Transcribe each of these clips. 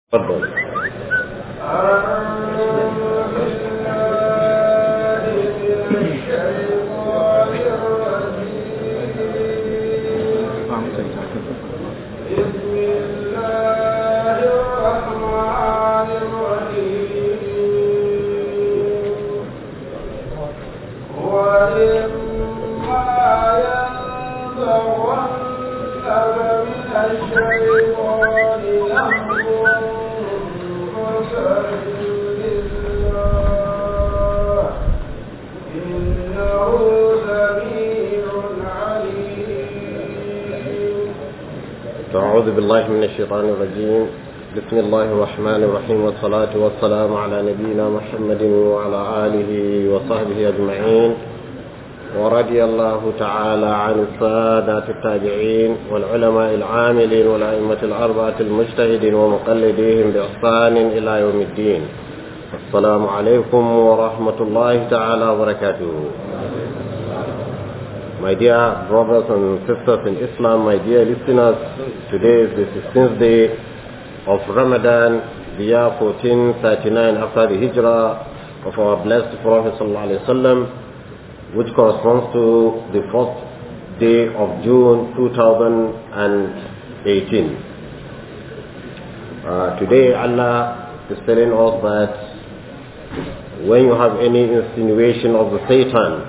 تفضل أعوذ بالله من الشيطان الرجيم بسم الله الرحمن الرحيم والصلاة والسلام على نبينا محمد وعلى آله وصحبه أجمعين ورضي الله تعالى عن السادة التابعين والعلماء العاملين والأئمة الأربعة المجتهدين ومقلديهم بإحسان إلى يوم الدين السلام عليكم ورحمة الله تعالى وبركاته My dear brothers and sisters in Islam, my dear listeners, today is the 16th day of Ramadan, the year 1439 after the hijrah of our blessed Prophet ﷺ, which corresponds to the first day of June 2018. Uh, today Allah is telling us that when you have any insinuation of the Satan,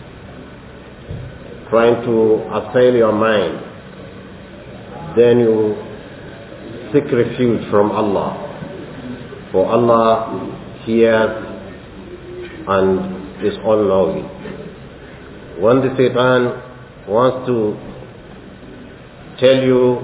trying to assail your mind, then you seek refuge from Allah. For Allah hears and is all knowing. When the Satan wants to tell you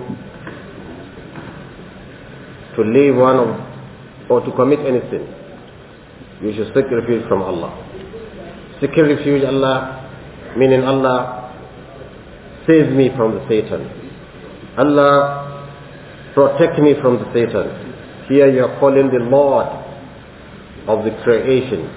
to leave one of, or to commit any sin, you should seek refuge from Allah. Seeking refuge Allah, meaning Allah save me from the Satan. Allah protect me from the Satan. Here you are calling the Lord of the creation,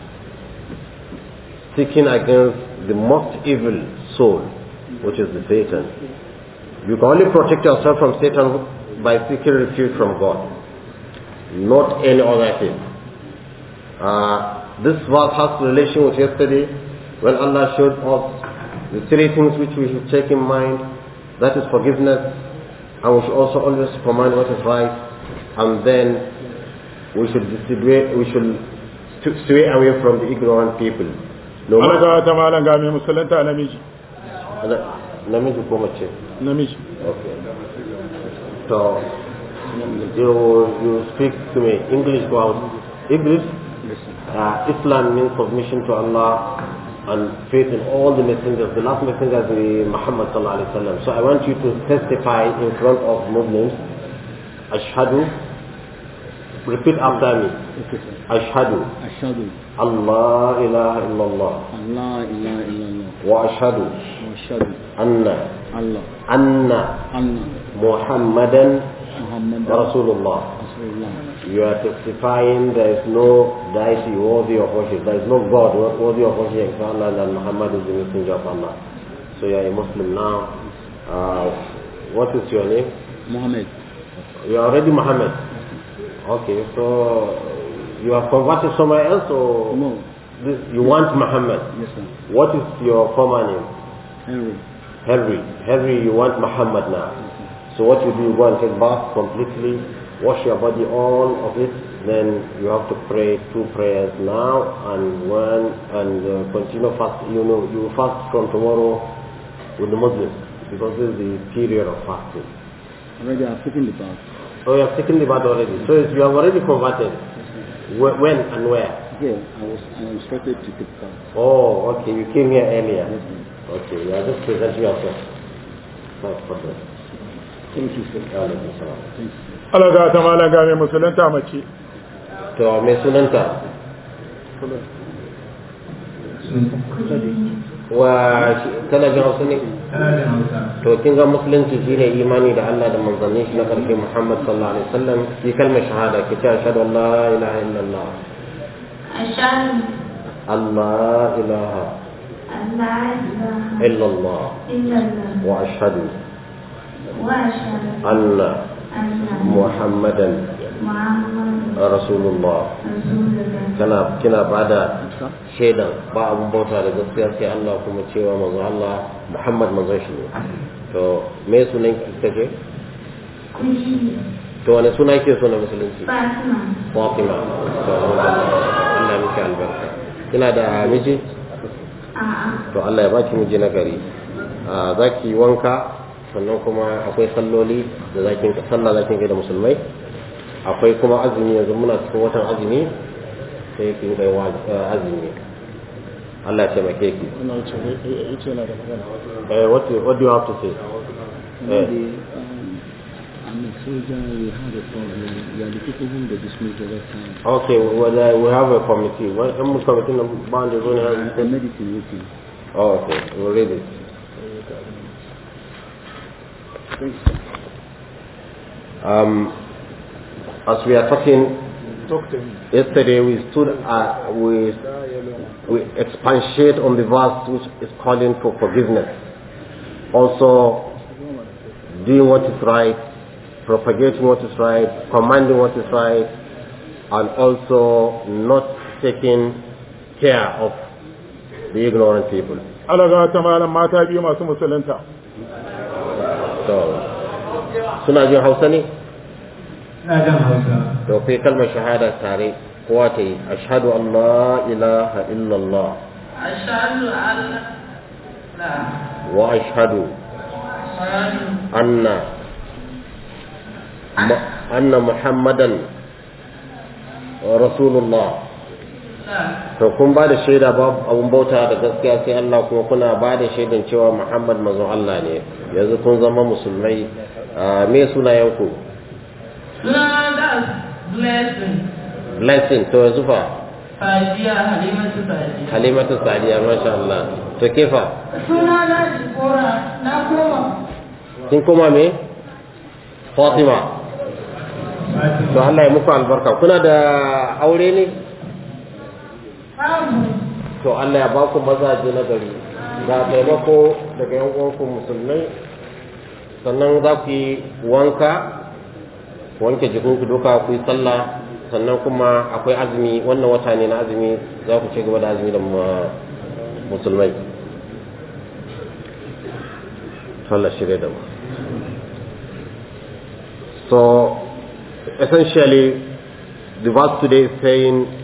seeking against the most evil soul, which is the Satan. You can only protect yourself from Satan by seeking refuge from God, not any other thing. Uh, this verse has relation with yesterday when Allah showed us the three things which we should take in mind, that is forgiveness, and we should also always command what is right, and then we should distribute, we should stay away from the ignorant people. No matter ta malam ga mai musulunta namiji. Namiji ko mace? Namiji. Okay. So, you, you speak to me English or English? Uh, Islam means submission to Allah and faith in all the messengers. The last messenger is Muhammad sallallahu alaihi wasallam. So I want you to testify in front of Muslims. Ashhadu. Repeat after me. Ashhadu. أشهد Allah ilaha illallah. أن لا إله إلا الله Wa ashhadu وأشهد anna الله anna أن Muhammadan محمد Rasulullah. رسول الله You are testifying there is no deity worthy of worship. There is no God worthy of worship except Allah and Muhammad is the messenger of Allah. So you are a Muslim now. Uh, what is your name? محمد You are already Muhammad. Okay, so you are converted somewhere else or No this, you want Muhammad? yes sir What is your former name? Henry Henry. Henry, you want Muhammad now. So what you do, you go and take bath completely, wash your body, all of it, then you have to pray two prayers now and one, and uh, continue fast. You know, you fast from tomorrow with the Muslims because this is the period of fasting. already I've taken the bath So you have taken the bath already. So if you have already converted. Wh- When and where? here I was I was instructed to take bath Oh, okay. You came here earlier. yes sir Okay, you are just presenting yourself. No problem. thank you sir Alaikum salam. thank you sir Allah ga ta malam ga mai musulunta mace. To mai sunanta? Wa kana jin hausa ne? To kin ga musulunci shine imani da Allah da manzannin shi na karshe Muhammad sallallahu alaihi wasallam ki kalmar shahada ki ce ashhadu an la ilaha illallah أشهد Allah ilaha أن لا إله illallah إلا الله wa ashhadu وأشهد anna أن Muhammadan محمد rasulullah رسول الله kana kina bada shaidan ba abun bauta da gaskiya sai Allah kuma cewa manzo Allah Muhammad manzon shi ne to me sunan ki kace كشي to wani suna yake so na musulunci فاطمة Fatima to Allah miki albarka kina da miji آه to Allah ya baki miji na gari a zaki wanka sannan kuma akwai salloli da zakin sallah zakin kai da musulmai akwai kuma azumi yanzu muna cikin watan azumi sai kin kai wa azumi Allah ya taimake ki ina wuce ya ce yana da magana eh what do- what do you have to say One day, um, I'm a soldier, we had a problem. We are the people whom they dismissed the last time. okay well uh, we have a committee what um committee na ba da zo ne The medicine waiting. oh okay we'll read it Thanks, sir. um as we are talking talk to him yesterday we stood uh, we we expatiate on the verse which is calling for forgiveness. Also, doing what is right, propagating what is right, commanding what is right, and also not taking care of the ignorant people. alaga ta malam mata biyu masu musulunta So, suna jin Hausa ne? ina jan hausa To kai kalmar shahada tare kowa ta yi, ashhadu an la ilaha illallah أشهد أن لا wa ashhadu أشهد anna mu- anna muhammadan rasulullah لا to kun ba da shaida babu abun bauta da gaskiya sai Allah kuma kuna ba da shaidan cewa Muhammad manzon Allah ne yanzu kun zama musulmai Ah, me sunayenku لا that's blessing blessing to yanzu fa فاجية حليمة فاجية halimatu sadiya masha Allah to kefa suna na jikora na koma kin koma me Fatima to Allah ya muku albarka kuna da aure ne babu to Allah ya ba ku mazaje na gari ga taimako daga yan uwanku musulmai sannan za ku yi wanka ku wanke jikinku duka ku yi sallah sannan kuma akwai azumi wannan wata ne na azumi za ku ci gaba da azumi da ma- musulmai sallah shirya da mu so essentially the verse today is saying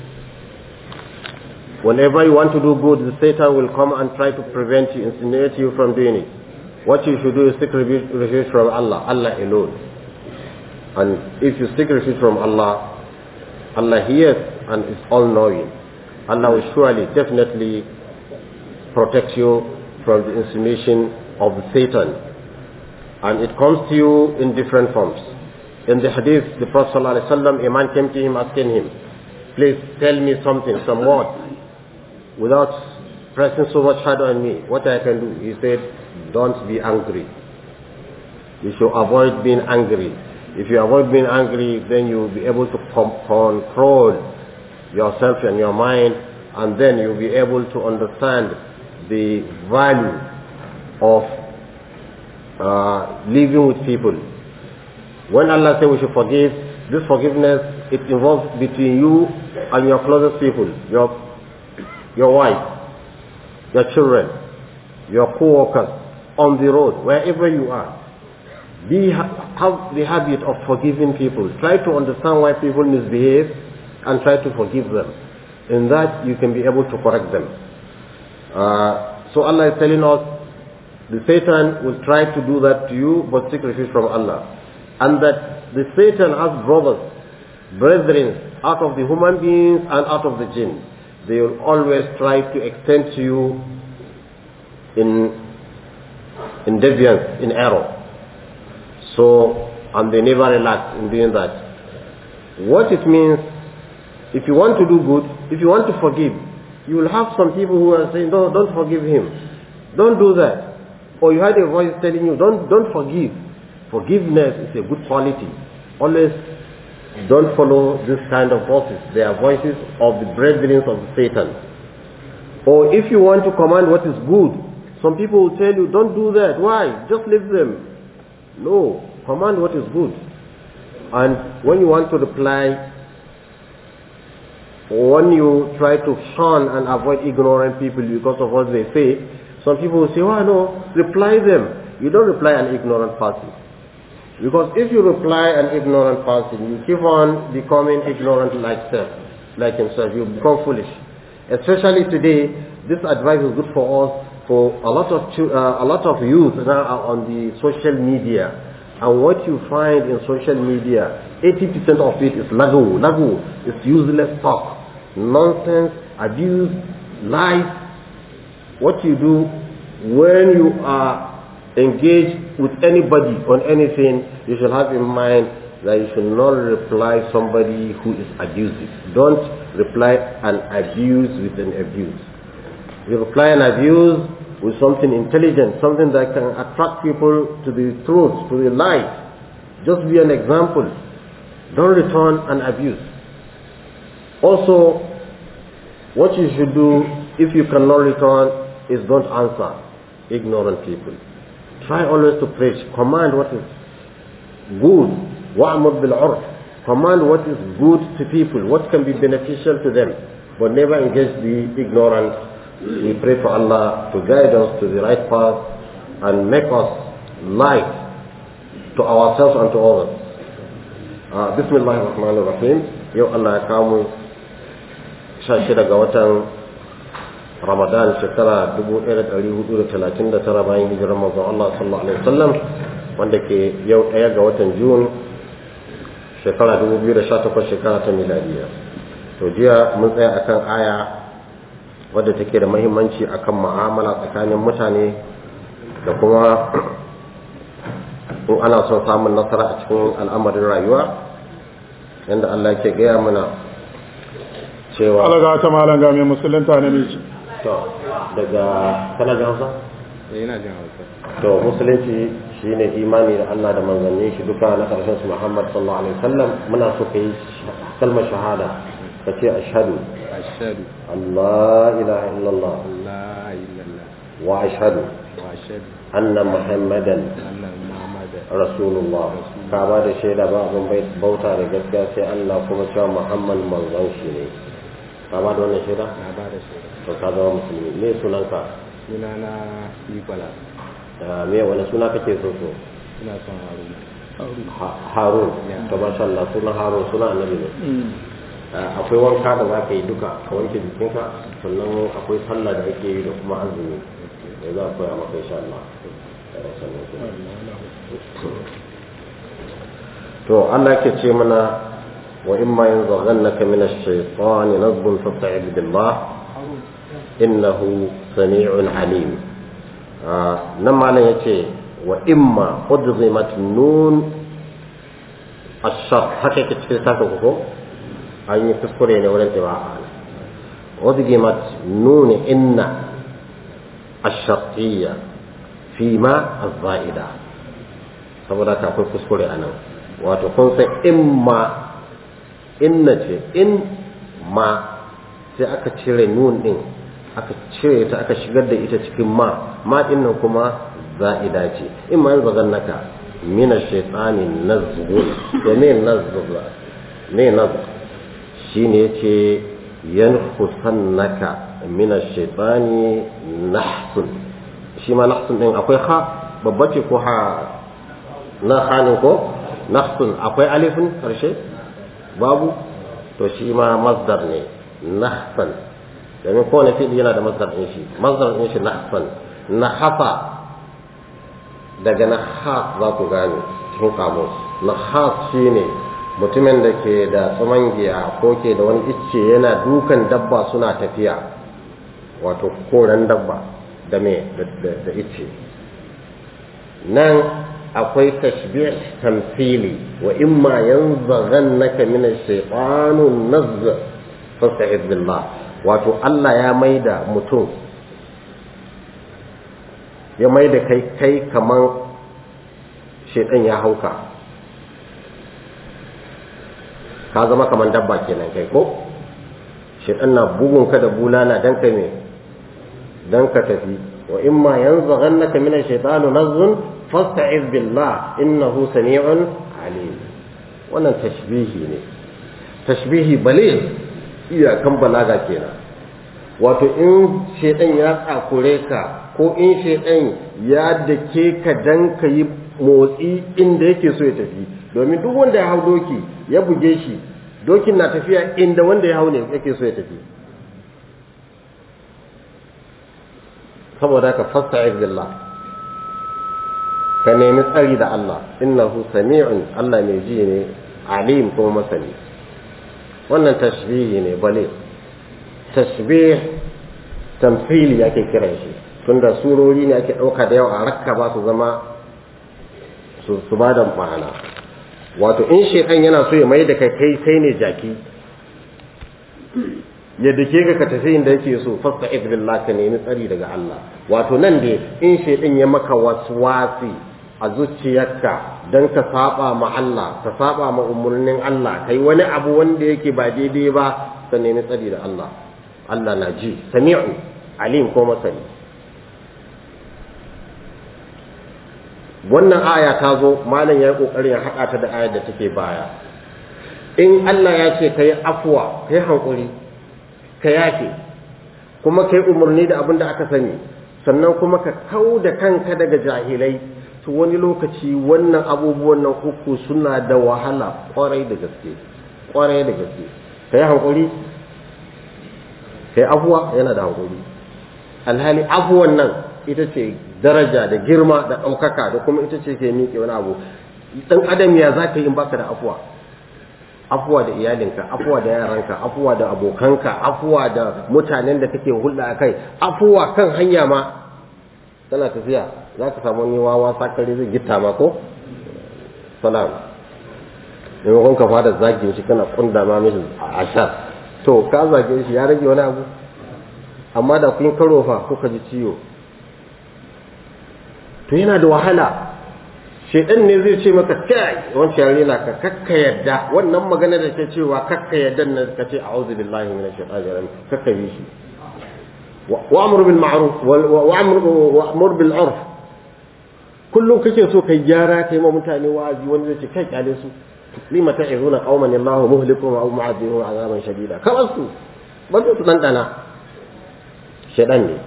Whenever you want to do good, the Satan will come and try to prevent you, insinuate you from doing it. What you should do is seek refuge refuge from Allah, Allah alone. And if you seek refuge from Allah, Allah hears and is all-knowing. Allah will surely, definitely protect you from the insinuation of the Satan. And it comes to you in different forms. In the hadith, the Prophet ﷺ, a man came to him asking him, please tell me something, some word without pressing so much hard on me, what I can do? He said, don't be angry. You should avoid being angry. If you avoid being angry, then you will be able to com- control yourself and your mind, and then you'll be able to understand the value of uh, living with people. When Allah says we should forgive, this forgiveness, it involves between you and your closest people, your your wife, your children, your co-workers, on the road, wherever you are. Be, ha- have the habit of forgiving people. Try to understand why people misbehave and try to forgive them. In that, you can be able to correct them. Uh, so Allah is telling us, the Satan will try to do that to you, but seek refuge from Allah. And that the Satan has brothers, brethren, out of the human beings and out of the jinn they will always try to extend to you in in deviance, in error. So, and they never relax in doing that. What it means, if you want to do good, if you want to forgive, you will have some people who are saying, no, don't forgive him. Don't do that. Or you had a voice telling you, don't, don't forgive. Forgiveness is a good quality. Always don't follow this kind of voices. They are voices of the brethren of Satan. Or if you want to command what is good, some people will tell you, don't do that. Why? Just leave them. No. Command what is good. And when you want to reply, when you try to shun and avoid ignorant people because of what they say, some people will say, oh no, reply them. You don't reply an ignorant person. Because if you reply an ignorant person, you keep on becoming ignorant like self, like himself. You become foolish. Especially today, this advice is good for us, for a lot of chil- uh, a lot of youth now are on the social media. And what you find in social media, 80% of it is lagu, lagu, it's useless talk, nonsense, abuse, lies. What you do when you are engaged with anybody on anything, you should have in mind that you should not reply somebody who is abusive. Don't reply an abuse with an abuse. You reply an abuse with something intelligent, something that can attract people to the truth, to the light. Just be an example. Don't return an abuse. Also, what you should do if you cannot return is don't answer ignorant people. Try always to preach. Command what is good. وَأْمُرْ بِالْعُرْفِ Command what is good to people, what can be beneficial to them. But never engage the ignorant. We pray for Allah to guide us to the right path and make us light to ourselves and to others. Uh, Bismillahir Rahmanir Rahim. Yau Allah ya kawo sha shida ga watan Ramadan shekara 1439 bayan hijirar manzon Allah sallallahu alaihi wasallam wanda ke yau ɗaya ga watan Jun shekara 2018 shekara ta miladiya. To jiya mun tsaya akan aya wadda take da muhimmanci akan mu'amala tsakanin mutane da kuma in ana son samun nasara a cikin al'amarin rayuwa yadda Allah ke gaya mana cewa Allah ga ta malam ga mai musulunta ne miji to daga kana jin Hausa ina jin hausa to musulunci shine imani da Allah da manzanni shi duka na karshen su Muhammad sallallahu alaihi wasallam muna so kai kalmar shahada ka ce ashhadu ashhadu Allah ilaha illallah la illallah wa ashhadu wa ashhadu anna muhammadan anna muhammadan rasulullah ka ba da shaida ba abin bai bauta da gaskiya sai Allah kuma cewa Muhammad manzon shi ne ka ba da wannan shaida na ba da shaida to ka zama musulmi me sunanka suna na ikwala da me wani suna kake so so ina son haruna Ha- harun Yeah. to masha Allah sunan harun suna annabi ne Ah, akwai wanka da za ka yi duka ka wanke jikinka sannan akwai sallah da ake yi da kuma azumi da za a koya maka insha Allah Eh, sannan kuma. to Allah ke ce mana wa imma yanzaghannaka min ash-shaytani nazghun fasta'id billah innahu sami'un alim Ah, nan malam yace wa imma udghimat nun ash-shart haka yake cikin saka ko an yi kuskure ne wurin qira'a udghimat nun inna ash-shartiyya fi ma az-za'ida saboda ka akwai kuskure anan wato kun san imma inna ce in ma sai aka cire nun din aka cire ta aka shigar da ita cikin ma ma din nan kuma za'ida ce in ma yanzu naka min ash-shaytani nazghun da me nazghun me nazghun shine yace yanfusannaka min ash-shaytani nahsun shi ma nahsun din akwai ha babba ce ko ha na hanin ko nahsun akwai alifin karshe babu to shi ma masdar ne nahsan domin kowane fi'li yana da masdar din shi masdar din shi nahsan nahafa daga nahas za ku gane cikin kamus nahas shine mutumin da ke da tsumangiya ko ke da wani icce yana dukan dabba suna tafiya wato koren dabba da me da icce nan akwai tashbih tamthili wa imma yanzaghannaka min ash-shaytanu nazz fasta'id billah wato Allah ya maida mutum ya maida kai kai kaman shaytan ya hauka ka zama kaman dabba kenan kai ko shaytan na bugun ka da bulala dan kai me dan ka tafi wa imma yanzaghannaka min ash-shaytanu nazghun fasta'iz billah innahu sami'un alim wannan tashbihi ne tashbihi bale iyakan balaga kenan wato in shedan ya tsakure ka ko in shedan ya dake ka dan ka yi motsi inda yake so ya tafi domin duk wanda ya hau doki ya buge shi dokin na tafiya inda wanda ya hau ne yake so ya tafi saboda ka fasta'iz billah ka nemi tsari da Allah innahu sami'un Allah mai ji ne alim kuma masani wannan tashbihi ne bale tashbih tamthili ake kiran shi tunda surori ne ake ɗauka da yawa a rakka ba su zama su ba da ma'ana wato in shekan yana so ya mai da kai kai kai ne jaki ya dake ka ka tafi inda yake so fasta billah ka nemi tsari daga Allah wato nan dai in shekan ya maka waswasi a zuciyarka don ka saba ma Allah ka saba ma umarnin Allah kai wani abu wanda yake ba daidai ba ka nemi tsari da Allah Allah na ji sami'u alim ko masani wannan aya ta zo malam ya yi kokarin ya haɗa ta da ayar da take baya in Allah ya ce ka yi afuwa ka yi hankuri ka yafe kuma ka yi umarni da abin da aka sani sannan kuma ka kau da kanka daga jahilai to wani lokaci wannan abubuwan nan uku suna da wahala kwarai da gaske kwarai da gaske ka yi hankuri ka yi afuwa yana da hankuri alhali afuwan nan ita ce daraja da girma da ɗaukaka da kuma ita ce ke miƙe wani abu ɗan adam ya za ka yi in baka da afuwa afuwa da iyalinka afuwa da yaranka afuwa da abokanka afuwa da mutanen da kake hulɗa a kai afuwa kan hanya ma tana tafiya za ka samu wani wawa sakare zai gita ma ko salam maimakon ka fara zage shi kana kunda ma mishi a ashar to ka zage shi ya rage wani abu amma da kun karo fa kuka ji ciwo to yana da wahala shedan ne zai ce maka kai wancan yare na ka kakka yadda wannan magana da ke cewa kakka yadda nan ka ce a'udhu billahi minash shaitanir rajim kakka yi shi wa'mur bil ma'ruf wa'mur bil 'urf kullum kake so kai gyara kai ma mutane wa'azi wanda zai ce kai kyale su lima ta'izuna qauman Allahu muhlikuhum aw mu'adhibuhum 'adaban shadida kamar su ban su dandana shedan ne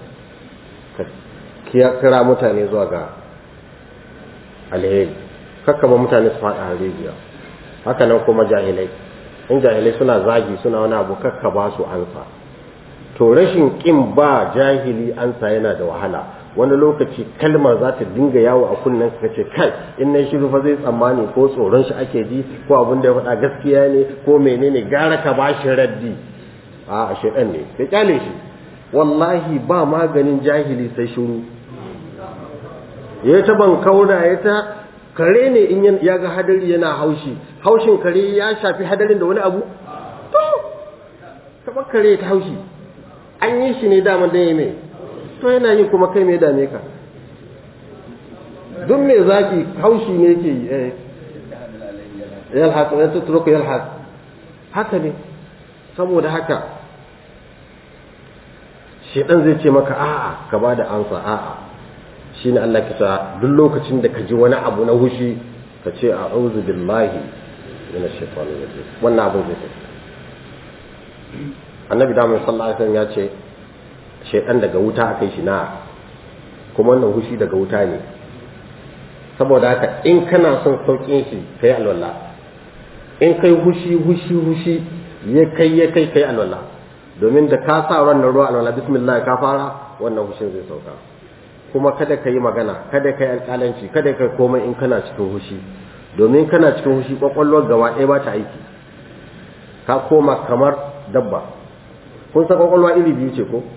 kira mutane zuwa ga alheri kakkaba mutane su faɗa harijiya haka nan kuma jahilai in jahilai suna zagi suna wani abu kakkaba su ansa to rashin ƙin ba jahili ansa yana da wahala wani lokaci kalmar za ta dinga yawo a kunnen ka ce kai in na shiru fa zai tsammani ko tsoron shi ake ji ko abin da ya faɗa gaskiya ne ko menene gara ka ba shi raddi a shedan ne ka kyale shi wallahi ba maganin jahili sai shiru ya ta ban kaura ya ta kare ne in ya ga hadari yana haushi haushin kare ya shafi hadarin da wani abu to kamar kare ta haushi an yi shi ne daman dan mai to yana yi kuma kai mai dame ka duk mai zaki haushi ne ke yi eh yalhas ya tutruku yalhas haka ne saboda haka shedan zai ce maka a'a ka ba da ansa a'a shine Allah ke sa duk lokacin da ka ji wani abu na hushi ka ce a'udhu billahi minash shaitanir rajim wannan abin zai tafi annabi da sallallahu alaihi wasallam ya ce shaitan daga wuta akai shi na kuma wannan hushi daga wuta ne saboda haka in kana son saukin shi kai alwala in kai hushi hushi hushi ya kai ya kai kai alwala domin da ka sa wannan ruwa alwala bismillah ka fara wannan hushin zai sauka kuma kada ka yi magana kada ka yi alƙalanci kada ka komai in kana cikin hushi domin kana cikin hushi kwakwalwar gaba ɗaya ba ta aiki ka koma kamar dabba kun san kwakwalwa iri biyu ce ko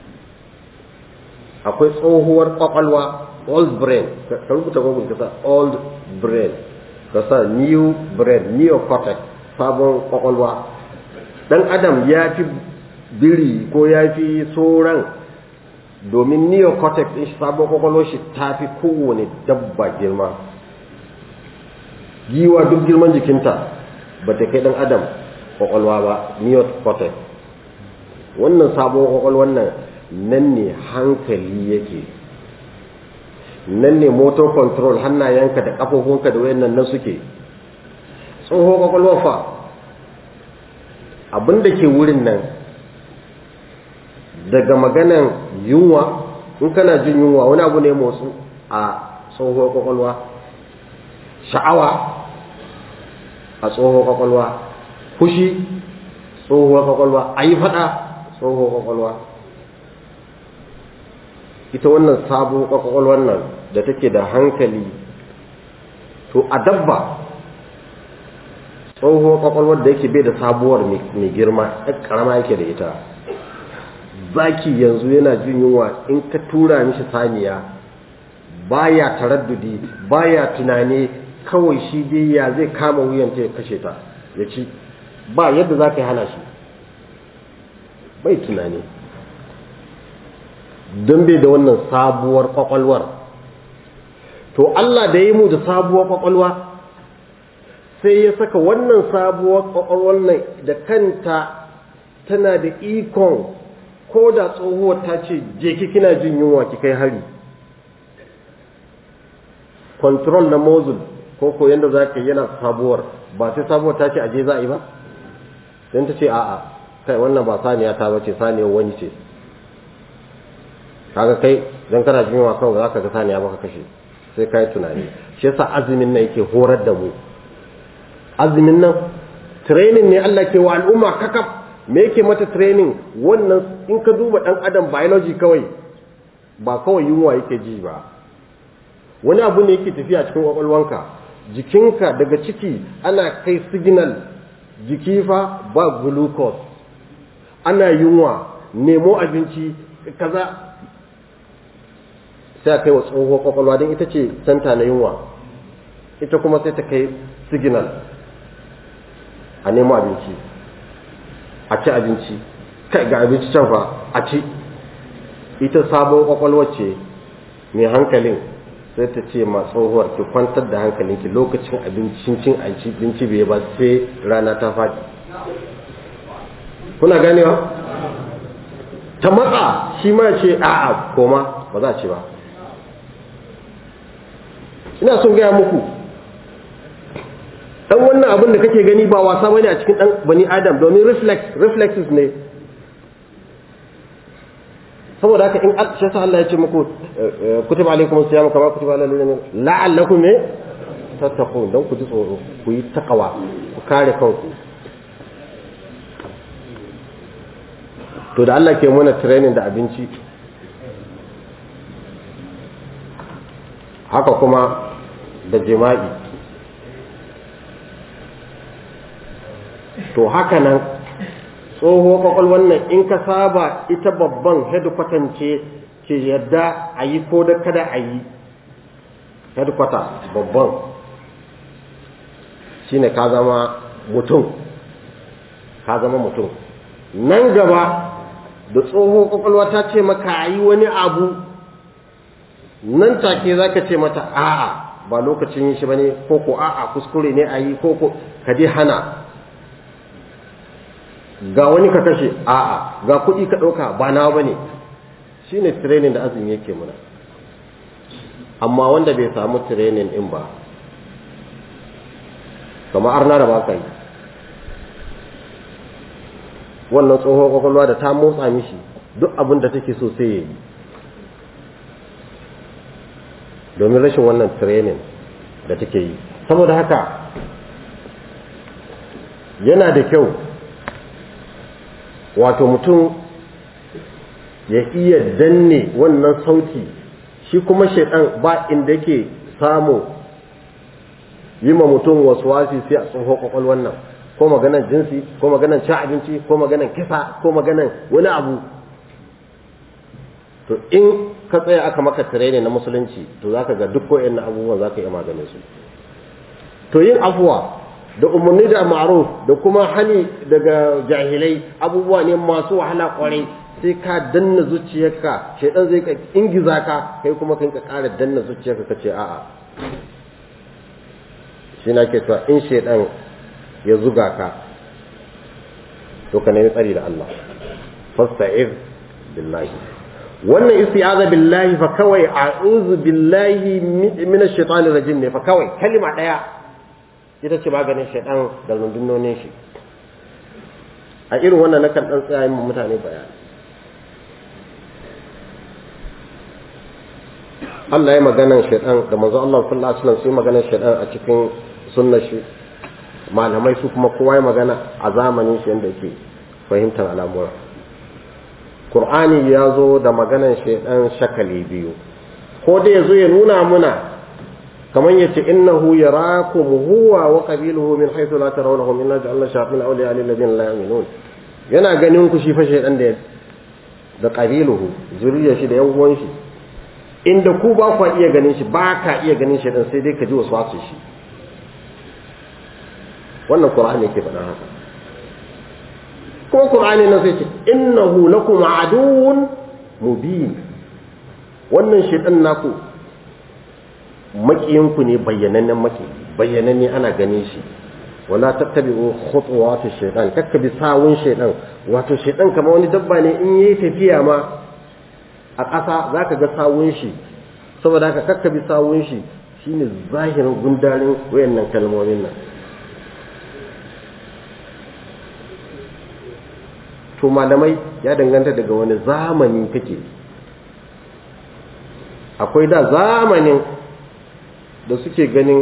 akwai tsohuwar kwakwalwa old brain ka rubuta google ka sa old brain ka sa new brain neocortex sabon kwakwalwa dan adam ya fi biri ko ya fi sauran domin neocortex din shi sabon kwakwalwar shi ta fi kowane dabba girma giwa duk girman jikinta ba ta kai dan adam kwakwalwa ba neocortex wannan sabon kwakwalwar nan nan ne hankali yake nan ne motor control hannayenka da ƙafofinka da wayannan nan suke tsoho kwakwalwar fa abin da ke wurin nan daga maganan yunwa in kana jin yunwa wani abu ne motsu a tsohuwar kwakwalwa sha'awa a tsohuwar kwakwalwa fushi tsohuwar kwakwalwa a yi fada tsohuwar kwakwalwa ita wannan sabuwar kwakwalwar nan da take da hankali to a dabba tsohuwar kwakwalwar da yake bai da sabuwar mai girma ɗan ƙarama yake da ita zaki yanzu yana jin yunwa in ka tura mishi saniya baya taraddudi baya tunani kawai shi dai ya zai kama wuyanta ya kashe ta ya ci ba yadda za ka yi hana shi bai tunani don bai da wannan sabuwar kwakwalwar to Allah da yi mu da sabuwar kwakwalwa sai ya saka wannan sabuwar kwakwalwar nan da kanta tana da ikon ko da tsohuwar ta ce je ki kina jin yunwa ki kai hari control na mozul ko ko yanda za ka yana sabuwar ba sai sabuwar ta ce aje za a yi ba don ta ce a'a kai wannan ba saniya ta bace saniyar wani ce kaga kai don kana jin yunwa kawai za ka ga saniya baka kashe sai ka yi tunani shi yasa azumin nan yake horar da mu azumin nan training ne Allah ke wa al'umma kakaf me yake mata training wannan in ka duba dan adam biology kawai ba kawai yunwa yake ji ba wani abu ne yake tafiya cikin kwakwalwanka jikinka daga ciki ana kai signal jiki fa ba glucose ana yunwa nemo abinci kaza sai a kai wa tsohuwar kwakwalwa don ita ce santa na yunwa ita kuma sai ta kai signal a nemo abinci a ci abinci kai ga abinci can fa a ci ita sabon kwakwalwar ce mai hankalin sai ta ce ma tsohuwar ki kwantar da hankalinki lokacin abincin cin abinci bai ba sai rana ta faɗi kuna ganewa ta matsa shi ma ce a'a koma ba za a ci ba ina son gaya muku dan wannan abin da kake gani ba wasa bane a cikin dan bani adam domin reflex reflexes ne saboda haka in shi yasa Allah ya ce muku kutiba alaikum siyam kama kutiba alal ladina la'allakum tattaqun dan ku ji tsoro ku yi takawa ku kare kanku to da Allah ke mana training da abinci haka kuma da jima'i to haka nan tsoho kwakwalwar nan in ka saba ita babban headquarter ce ke yadda a yi ko da kada a yi headquarter babban shine ka zama mutum ka zama mutum nan gaba da tsoho kwakwalwa ta ce maka a yi wani abu nan take za ka ce mata a'a ba lokacin yin shi ba ne ko ko a'a kuskure ne a yi ko ko ka dai hana ga wani ka kashe a'a ga kuɗi ka ɗauka ba na ba ne shi ne training da azumi yake muna amma wanda bai samu training ɗin ba kamar arna da ba ka yi wannan tsohon kwakwalwa da ta motsa mishi duk abin da take so sai ya yi domin rashin wannan training da take yi saboda haka yana da kyau wato mutum ya iya danne wannan sauti shi kuma shaidan ba inda yake samu yi ma mutum wasu wasi sai a tsohon kwakwalwan nan ko maganan jinsi ko maganan cin abinci ko maganan kisa ko maganan wani abu to in ka tsaya aka maka training na musulunci to zaka ga duk ko'in na abubuwan zaka iya maganin su to yin afuwa da umarni da ma'ruf da kuma hani daga jahilai abubuwa ne masu wahala kwarai sai ka danna zuciyarka shaidan zai ka ingiza ka kai kuma kan ka ƙara danna zuciyarka ka ce a'a shi na ke cewa in shaidan ya zuga ka to ka nemi tsari da Allah fasta'ir billahi wannan isti'aza billahi fa kawai a'udhu billahi min ash-shaytanir rajim ne fa kawai kalma daya ita ce maganin shaidan da rundunonin shi a irin wannan nakan dan tsaya yin mutane bayani Allah ya maganan shaidan da manzo Allah sallallahu alaihi wasallam sai maganan shaidan a cikin sunnar shi malamai su kuma kowa ya magana a zamanin shi yanda yake fahimtar al'amura Qur'ani ya zo da maganan shaidan shakali biyu ko da yazo ya nuna muna kamar yace innahu yarakum huwa wa qabiluhu min haythu la tarawnahum inna ja'alna shayatin awliya lil ladina la yu'minun yana ganin ku shi fa shaidan da da qabiluhu zuriyar shi da yan uwan shi inda ku ba ku iya ganin shi ba ka iya ganin shi dan sai dai ka ji wasu wasu shi wannan qur'ani yake faɗa haka kuma qur'ani nan sai ce innahu lakum aduwwun mubin wannan shaytan naku makiyanku ne bayyanannen maki bayyananne ana ganin shi wala tattabi'u khutuwati shaytan kakkabi sawun shaytan wato shaytan kamar wani dabba ne in yayi tafiya ma a ƙasa za ka ga sawun shi saboda haka kakka bi sawun shi shine zahirin gundarin wayannan kalmomin nan to malamai ya danganta daga wani zamani kake akwai da zamanin da suke ganin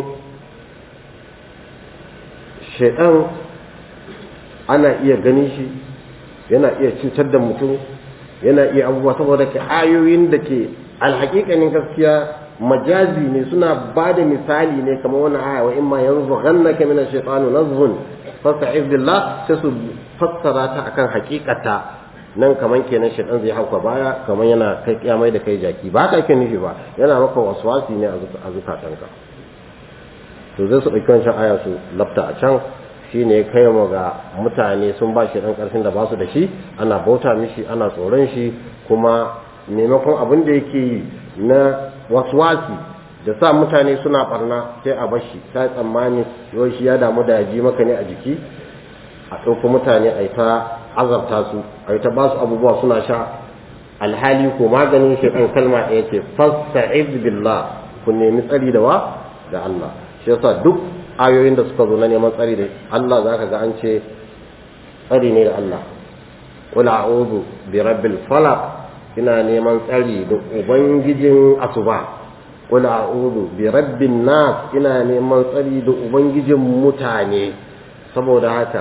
shaidan ana iya ganin shi yana iya cutar da mutum yana iya abubuwa saboda ka ayoyin da ke alhaƙiƙanin gaskiya majazi ne suna ba da misali ne kamar wani aya wa imma yanzu ghannaka min ash-shaytanu nazghun fasta'iz billah sai su fassara ta akan haƙiƙata nan kaman kenan shaytan zai hauka baya kaman yana kai kiyamai da kai jaki ba ka kin nufi ba yana maka waswasi ne a zukatanka to zai su ɗauki wancan aya su lafta a can shi ne kai mu ga mutane sun ba shi ɗan ƙarfin da ba su da shi ana bauta mishi ana tsoron shi kuma maimakon abin da yake yi na waswasi da sa mutane suna barna sai a bashi ta tsammani yau shi ya damu da ji maka ne a jiki a ɗauko mutane a yi ta azabta su a yi ta ba su abubuwa suna sha alhali ko maganin shi ɗan kalma ɗaya ce fasta'iz billah ku nemi tsari da wa da Allah shi yasa duk ayoyin da suka zo na neman tsari da Allah za ka ga an ce tsari ne da Allah qul a'udhu bi rabbil falaq ina neman tsari da ubangijin asuba qul a'udhu bi rabbin nas ina neman tsari da ubangijin mutane saboda haka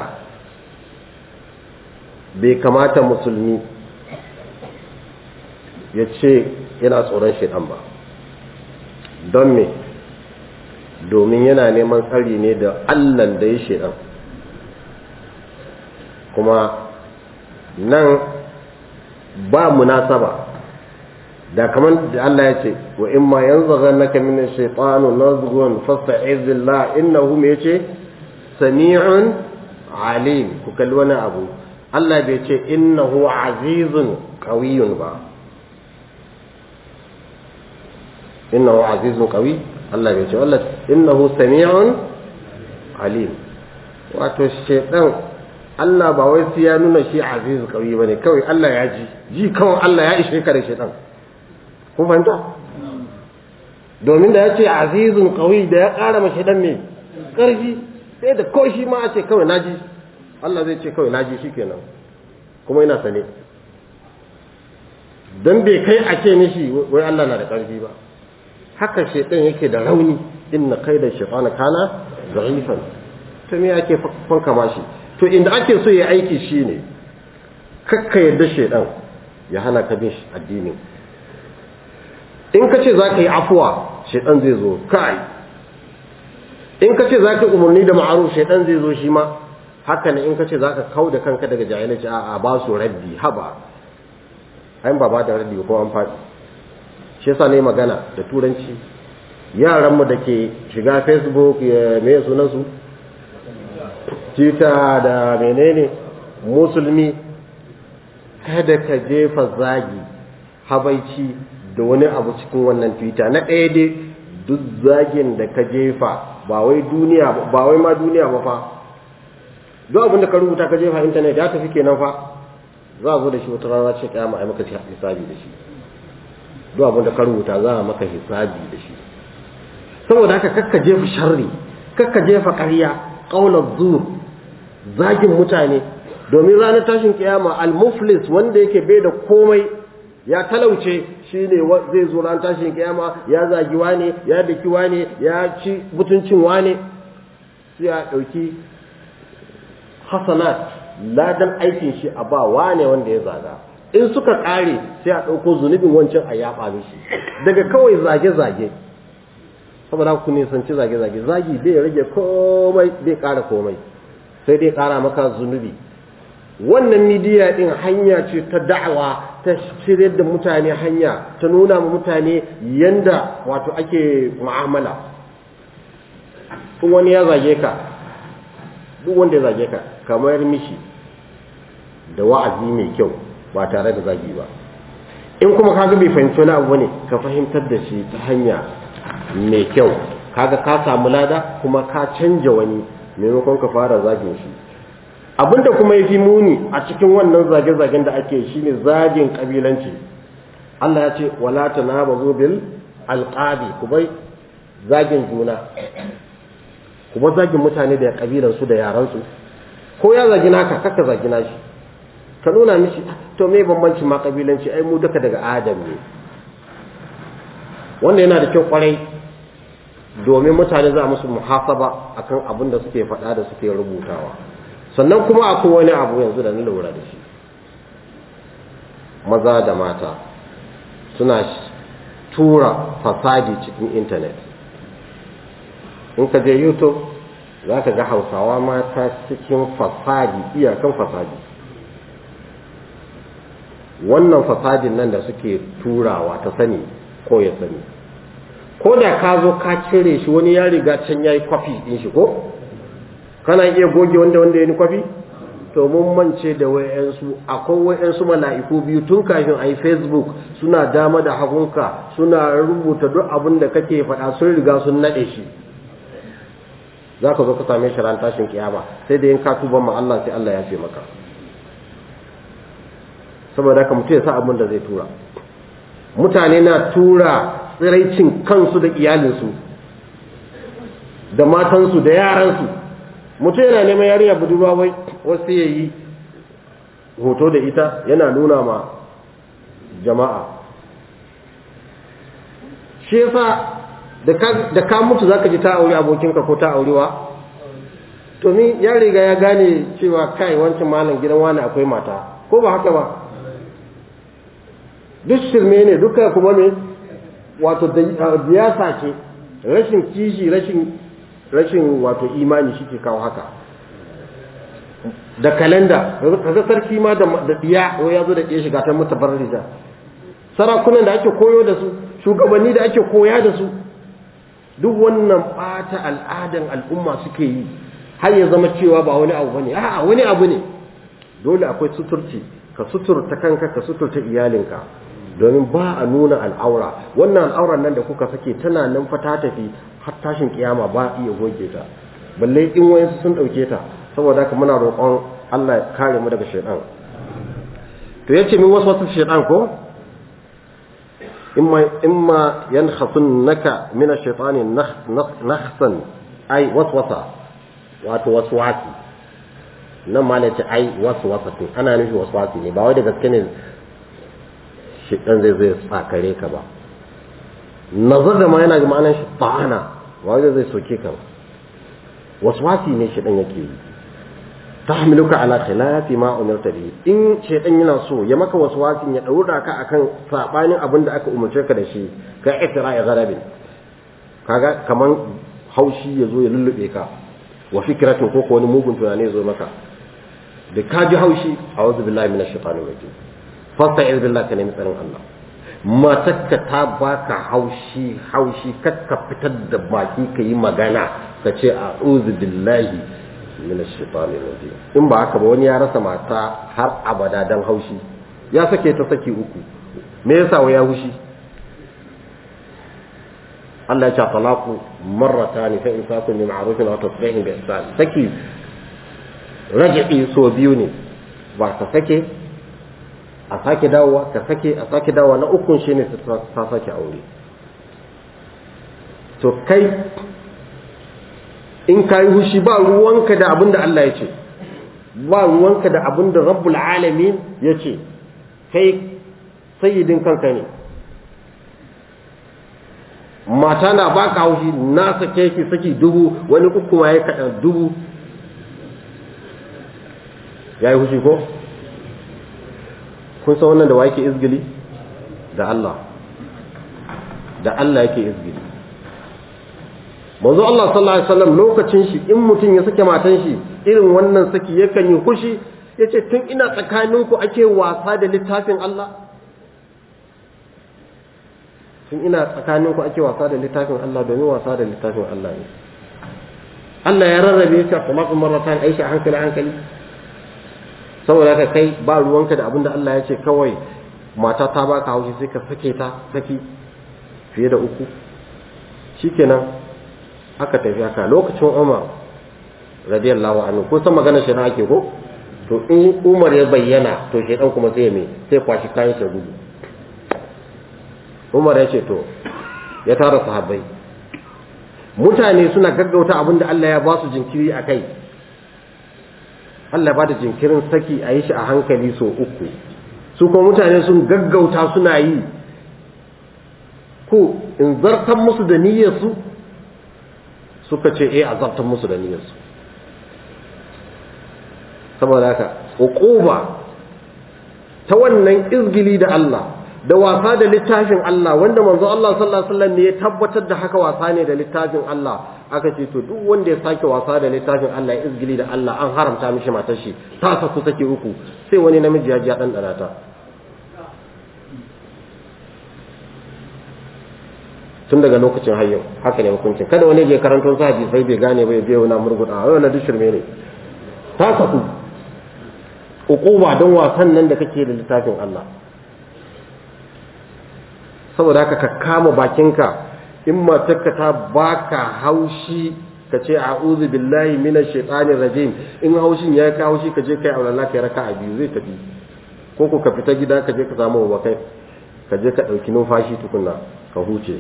bai kamata musulmi ya ce yana tsoron shaitan ba don me domin yana neman tsari ne da allan da ya shaitan kuma nan ba munasaba da kamar da Allah ya ce wa in ma yanzaghannaka min ash-shaytanu nazghun fasta'iz billah innahu me yace sami'un alim ku kalli wani abu Allah bai ce innahu azizun qawiyyun ba innahu azizun qawi Allah bai ce Allah innahu sami'un alim wato shaytan Allah ba wai sai ya nuna shi aziz qawi bane kawai Allah ya ji ji kawai Allah ya ishe ka da shaytan kun fahimta domin da ya ce azizun qawi da ya ƙara ma shaytan me ƙarfi sai da ko shi ma a ce kawai naji Allah zai ce kawai naji shikenan kuma ina sane dan bai kai a ce mishi wai Allah na da ƙarfi ba haka shaytan yake da rauni inna kaida shaytana kana da'ifan to me ake fanka mashi to inda ake so ya aiki shine kakka yadda shaytan ya hana ka bin addinin in ka ce za ka yi afuwa shaytan zai zo kai in ka ce za ka umarni da ma'aruf shaytan zai zo shi ma haka ne in ka ce za ka kau da kanka daga jahilci a ba su raddi haba ayin ba ba da raddi ko an faɗi shi yasa ne magana da turanci yaranmu da ke shiga facebook ya me sunansu twitter da menene musulmi kada ka jefa zagi habaici da wani abu cikin wannan twitter na ɗaya dai duk zagin da ka jefa ba wai duniya ba wai ma duniya ba fa duk abin da ka rubuta ka jefa intanet ya tafi kenan fa za a zo da shi wata rana ce kiyama ai maka hisabi da shi duk abin da ka rubuta za a maka hisabi da shi saboda haka kakka jefa sharri kakka jefa ƙarya ƙaunar zur zagin mutane domin ranar tashin kiyama al-muflis wanda yake bai da komai ya talauce shine zai zo ranar tashin kiyama ya zagi wane ya daki wane ya ci mutuncin wane sai a ɗauki hasanat ladan aikin shi a ba wane wanda ya zaga in suka ƙare sai a ɗauko zunubin wancan a yaɓa mishi daga kawai zage-zage saboda ku nisanci zage-zage zagi bai rage komai bai ƙara komai sai dai ƙara maka zunubi wannan midiya ɗin hanya ce ta da'awa ta shirya da mutane hanya ta nuna ma mutane yanda wato ake mu'amala in wani ya zage ka duk wanda ya zage ka kamar mishi da wa'azi mai kyau ba tare da zagi ba in kuma kaga bai fahimci wani abu ne ka fahimtar da shi ta hanya mai kyau kaga ka samu lada kuma ka canja wani maimakon ka fara zagin shi abinda kuma ya fi muni a cikin wannan zage-zagen da ake shi ne zagin kabilanci Allah ya ce wala tanabazu bil alqabi ku bai zagin juna ku bar zagin mutane da kabilan su da yaran su ko ya zagi naka kaka zagi nashi ka nuna mishi to me bambancin ma kabilanci ai mu duka daga adam ne wanda yana da kyau kwarai domin mutane za musu muhasaba akan abin da suke faɗa da suke rubutawa sannan kuma akwai wani abu yanzu da na lura da shi maza da mata suna tura fasadi cikin intanet in ka je youtube za ka ga hausawa mata cikin fasadi iyakan fasadi wannan fasadin nan da suke turawa ta sani ko ya sani ko da ka zo ka cire shi wani ya riga can ya yi kwafi ɗin shi ko kana iya goge wanda wanda ya yi kwafi to mun mance da wayansu akwai wayansu mala'iku biyu tun kafin a yi facebook suna dama da hagunka suna rubuta duk abin da kake faɗa sun riga sun naɗe shi za ka zo ka same shi ran tashin kiyama sai da yin ka tuban ma Allah sai Allah ya ce maka saboda haka mutum ya sa abin da zai tura mutane na tura tsiraicin kansu da iyalinsu da matansu da yaransu mutum yana neman yarinya budurwa wai wasu ya yi hoto da ita yana nuna ma jama'a shi yasa da ka mutu zaka ji ta aure abokinka ko ta aurewa to ni ya riga ya gane cewa kai wancan malam gidan wani akwai mata ko ba haka ba duk shirme ne duka kuma me wato biyasa ce rashin kishi rashin rashin wato imani shi ke kawo haka da kalenda kaga sarki ma da diya ya zo da diya shiga ta mutabarrija sarakunan da ake koyo da su shugabanni da ake koya da su duk wannan bata al'adan al'umma suke yi har ya zama cewa ba wani abu bane a'a wani abu ne dole akwai suturci ka suturta kanka ka suturta iyalinka domin ba a nuna al'aura wannan al'auran nan da kuka sake tana nan fa ta tafi har tashin kiyama ba iya goge ta balle in wayansu sun dauke ta saboda haka muna roƙon Allah ya kare mu daga shaytan to yace min wasu wasu shaytan ko imma imma yankhasunaka min ash-shaytani nakhsan ay waswasa wato waswasi nan ma ne ce ai waswasa ana nufi waswasi ne ba wai da gaske ne shiɗan zai zai tsakare ka ba nazar da ma yana ga ma'anar shi ta'ana wanda zai soke ka ba waswasi ne shiɗan yake yi tahmiluka ala khilafi ma umirta bihi in shaytan yana so ya maka waswasin ya daura ka akan sabanin abin da aka umarce ka da shi ka ikra'i gharabin kaga kaman haushi ya zo ya lullube ka wa fikratin ko wani mugun tunani ya zo maka da ka ji haushi a'udhu billahi minash shaitanir rajim fasta'iz billahi ka nemi tsarin Allah matakka ta baka haushi haushi kakka fitar da baki ka yi magana ka ce a'udhu billahi minash shaitanir rajim in ba haka ba wani ya rasa mata har abada dan haushi ya sake ta saki uku me yasa wa ya hushi Allah ya ce talaqu marratan fa imsakun bi ma'rufin wa tasbihin bi ihsan saki raji'i so biyu ne ba ka sake a sake dawowa ka sake a sake dawowa na ukun shine ta sake aure to kai in ka yi hushi ba ruwanka da abin da Allah ya ce ba ruwanka da abin da rabbul alamin ya ce kai sayyidin kanka ne mata na ba ka haushi na sake ki saki dubu wani uku ma ya kaɗa dubu ya yi hushi ko kun san wannan da wa yake izgili da Allah da Allah yake izgili manzo Allah sallallahu alaihi wasallam lokacin shi in mutum ya sake matan shi irin wannan saki yakan yi kushi yace tun ina tsakaninku ake wasa da littafin Allah tun ina tsakaninku ake wasa da littafin Allah domin wasa da littafin Allah ne Allah ya rarrabe shi kuma kuma maratan aisha hankali hankali saboda haka kai ba ruwanka da abin da Allah ya ce kawai mata ta baka haushi sai ka sake ta saki fiye da uku shikenan aka tafi haka lokacin Umar radiyallahu anhu ko san magana shi na ake ko to in Umar ya bayyana to shedan kuma sai me sai kwashi kayan shi gudu Umar ya ce to ya tara sahabbai mutane suna gaggauta abin da Allah ya ba su jinkiri a kai Allah ba da jinkirin saki a yi shi a hankali so uku su kuma mutane sun gaggauta suna yi ko in zartan musu da niyyarsu suka ce eh a zartan musu da niyyarsu saboda haka uquba ta wannan izgili da Allah da wasa da littafin Allah wanda manzo Allah sallallahu alaihi wasallam ne ya tabbatar da haka wasa ne da littafin Allah aka ce to duk wanda ya sake wasa da littafin Allah ya izgili da Allah an haramta mishi matar shi ta saku sake uku sai wani namiji ya ji ya dan dana ta tun daga lokacin hayyau haka ne hukuncin kada wani je karanto sa hadisi sai bai gane ba ya je wani murguda a wannan duk shirme ne ta saku uquba don wasan nan da kake da littafin Allah saboda haka ka kama bakinka in matarka ta baka haushi ka ce a'udhu billahi minash shaitanir rajim in haushin ya ka haushi ka je kai aulalla kai raka a biyu zai tafi ko ko ka fita gida ka je ka samu wa kai ka je ka dauki numfashi tukunna ka huce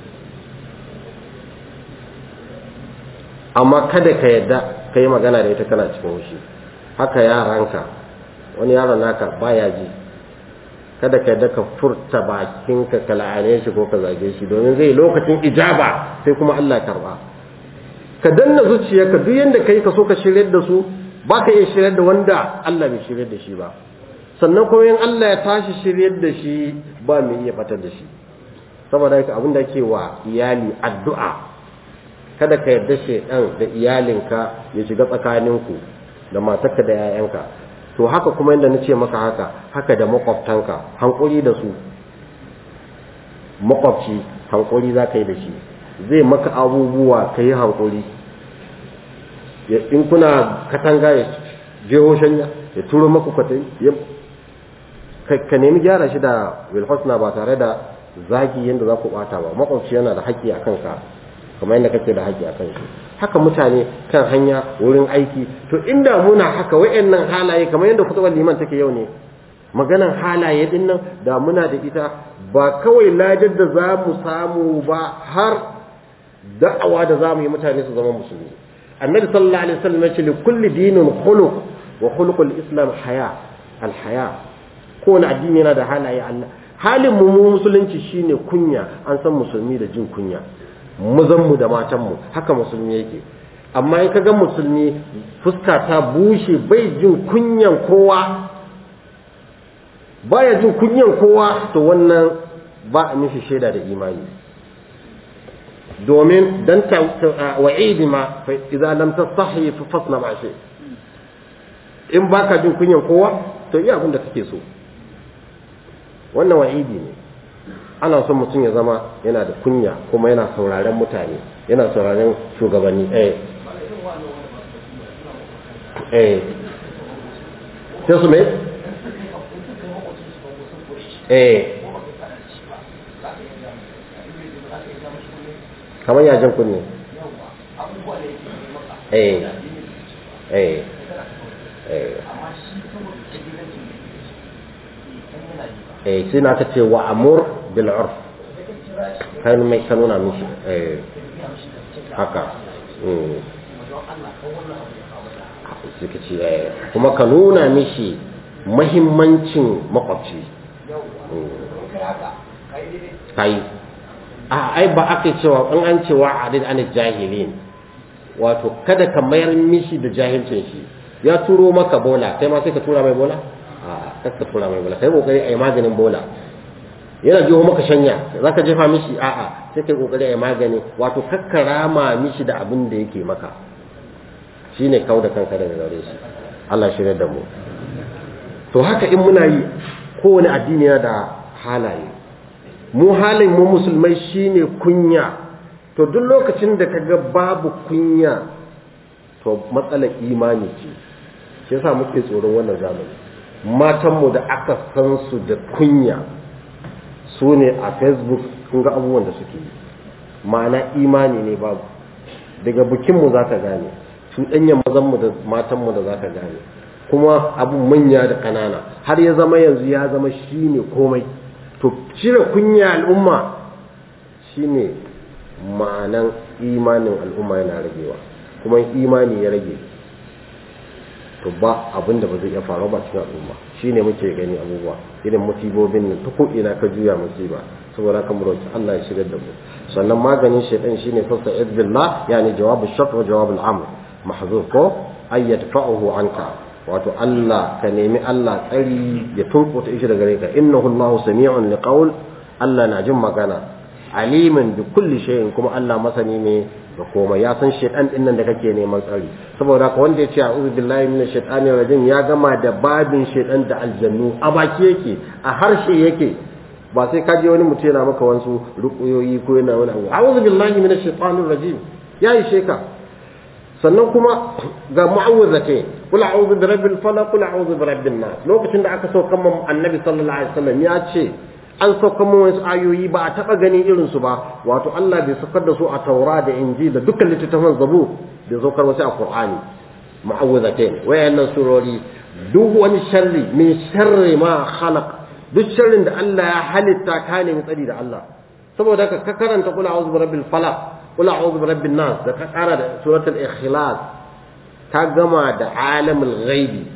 amma kada ka yadda ka yi magana da ita kana cikin haushi haka yaranka wani yaron naka baya ji kada ka yadda ka furta bakinka ka la'ane shi ko ka zage shi domin zai lokacin ijaba sai kuma Allah karba ka danna zuciyarka duk yanda kai ka so ka shiryar da su ba ka iya shiryar da wanda Allah bai shiryar da shi ba sannan kuma in Allah ya tashi shiryar da shi ba mai iya fatar da shi saboda haka abin da ke wa iyali addu'a kada ka yarda shedan da iyalinka ya shiga tsakaninku da matarka da 'ya'yanka to haka kuma yadda na ce maka haka haka da makwabtanka hankuri da su makwabci hankuri za ka yi da shi zai maka abubuwa ka yi hankuri in kuna katanga ya jeho shanya ya turo maka kwatai ka nemi gyara shi da wilhosna ba tare da zagi yadda za ku bata ba makwabci yana da haƙƙi a kanka kamar yadda kake da haƙƙi a kan shi haka mutane kan hanya wurin aiki to inda muna haka wayannan halaye kamar yadda kutubar liman take yau ne maganan halaye din nan da muna da ita ba kawai lajar da za mu samu ba har da'awa da za mu yi mutane su zama musulmi annabi sallallahu alaihi wasallam ya ce li kulli dinin khuluq wa khuluqul islam haya al haya kowane addini yana da halaye Allah halin mu mu musulunci shine kunya an san musulmi da jin kunya mazanmu da matanmu haka musulmi yake amma in ka ga musulmi fuska ta bushe bai jin kunyan kowa baya jin kunyan kowa to wannan ba a mishi shaida da imani domin dan ta wa'idi ma fa idza lam tastahi fa fasna ma shi in baka jin kunyan kowa to iya abin da kake so wannan wa'idi ne ana son mutum ya zama yana da kunya kuma yana sauraren mutane yana sauraren shugabanni eh eh sai su me eh kamar yajin kunne eh eh eh eh sai na ta ce wa amur bil urf kai mai ka nuna mishi eh haka suka ce yaya kuma ka nuna mishi mahimmancin makwabci kai a ai ba aka cewa in an cewa adid an jahilin wato kada ka mayar mishi da jahilcin shi ya turo maka bola kai ma sai ka tura mai bola a kar ka tura mai bola kai kokari ai maganin bola yana jiho maka shanya zaka jefa mishi a'a sai kai kokari ai magani wato kakkarama mishi da abin da yake maka shine kau da kanka daga gare shi Allah shi da mu to haka in muna yi kowane addini yana da halaye mu halin mu musulmai shine kunya to duk lokacin da kaga babu kunya to matsalar imani ce shi yasa muke tsoron wannan zamani matanmu da aka san su da kunya su ne a facebook kun ga abubuwan da suke yi ma'ana imani ne babu daga bikinmu za ka gane cuɗanyar mazanmu da matanmu da za ka gane kuma abun manya da ƙanana har ya zama yanzu ya zama shi ne komai to cire kunya al'umma shi ne ma'anan imanin al'umma yana ragewa kuma imani ya rage to ba abin da ba zai iya faru ba cikin al'umma shi ne muke gani abubuwa irin musibobin nan ta ko'ina ka juya musiba saboda kan roki Allah ya shigar da mu sannan maganin shaitan shine fasta izbillah yani jawabu shart wa jawabu al-amr mahzuf ko ay yadfa'uhu anka wato Allah ka nemi Allah tsari ya tunkuta shi daga gare ka innahu Allahu sami'un liqaul Allah na jin magana alimin bi kulli shay'in kuma Allah masani ne da komai ya san shaitan din nan da kake neman tsari saboda ka wanda ya ce a'udhu billahi minash shaitani rajim ya gama da babin shaitan da aljannu a baki yake a harshe yake ba sai ka je wani mutum yana maka wasu rukuyoyi ko yana wani abu a'udhu billahi minash shaitanir rajim ya yi sheka sannan kuma ga mu'awwizate kul a'udhu bi rabbil falaq kul a'udhu bi rabbin nas lokacin da aka sauka mun annabi sallallahu alaihi wasallam ya ce an sauka mun wasu ayoyi ba a taba gani irin su ba wato Allah bai saukar da su a Taura da Injil da dukkan littattafan Zabur bai saukar wasu a Qur'ani mu'awwizate wayannan surori duk wani sharri min sharri ma khalaq duk sharrin da Allah ya halitta ka nemi tsari da Allah saboda haka ka karanta kula a'udhu bi rabbil falaq kula a'udhu bi rabbin nas da ka kara da suratul ikhlas ka gama da alamul ghaibi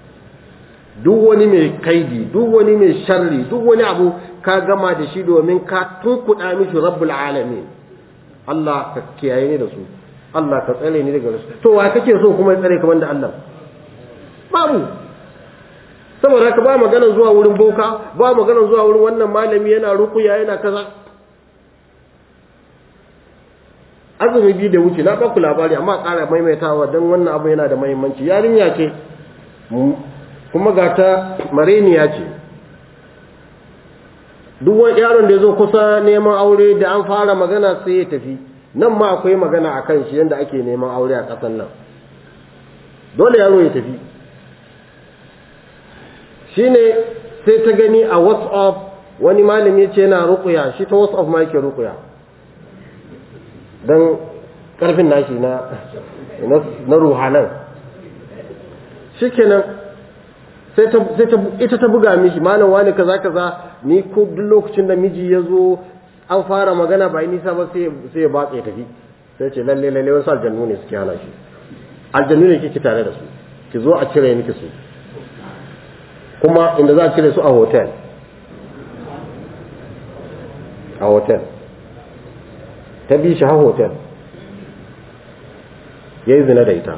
duk wani mai kaidi duk wani mai sharri duk wani abu ka gama da shi domin ka tunkuɗa mishi rabbul alamin Allah ka kiyaye ni da su Allah ka tsare ni daga su to wa kake so kuma ya tsare ka banda Allah babu saboda haka ba magana zuwa wurin boka ba magana zuwa wurin wannan malami yana rukuya yana kaza azumi biyu da wuce na baku labari amma ƙara maimaitawa don wannan abu yana da mahimmanci yarinya ce kuma ga ta mareniya ce duk wani yaron da ya zo kusa neman aure da an fara magana sai ya tafi nan ma akwai magana a kan shi yadda ake neman aure a ƙasan nan dole yaro ya tafi shine sai ta gani a whatsapp wani malami ce yana rukuya shi ta whatsapp ma yake rukuya don karfin nashi na na ruhanan shikenan sai ta sai ta ita ta buga mishi malam wani kaza kaza ni ko duk lokacin da miji ya zo an fara magana ba nisa ba sai sai ya batse tafi sai ce lalle lalle wasu aljannu ne suke hana shi aljannu ne kike tare da su ki zo a cire miki su kuma inda za a cire su a hotel a hotel ta bi shi har hotel ya yi zina da ita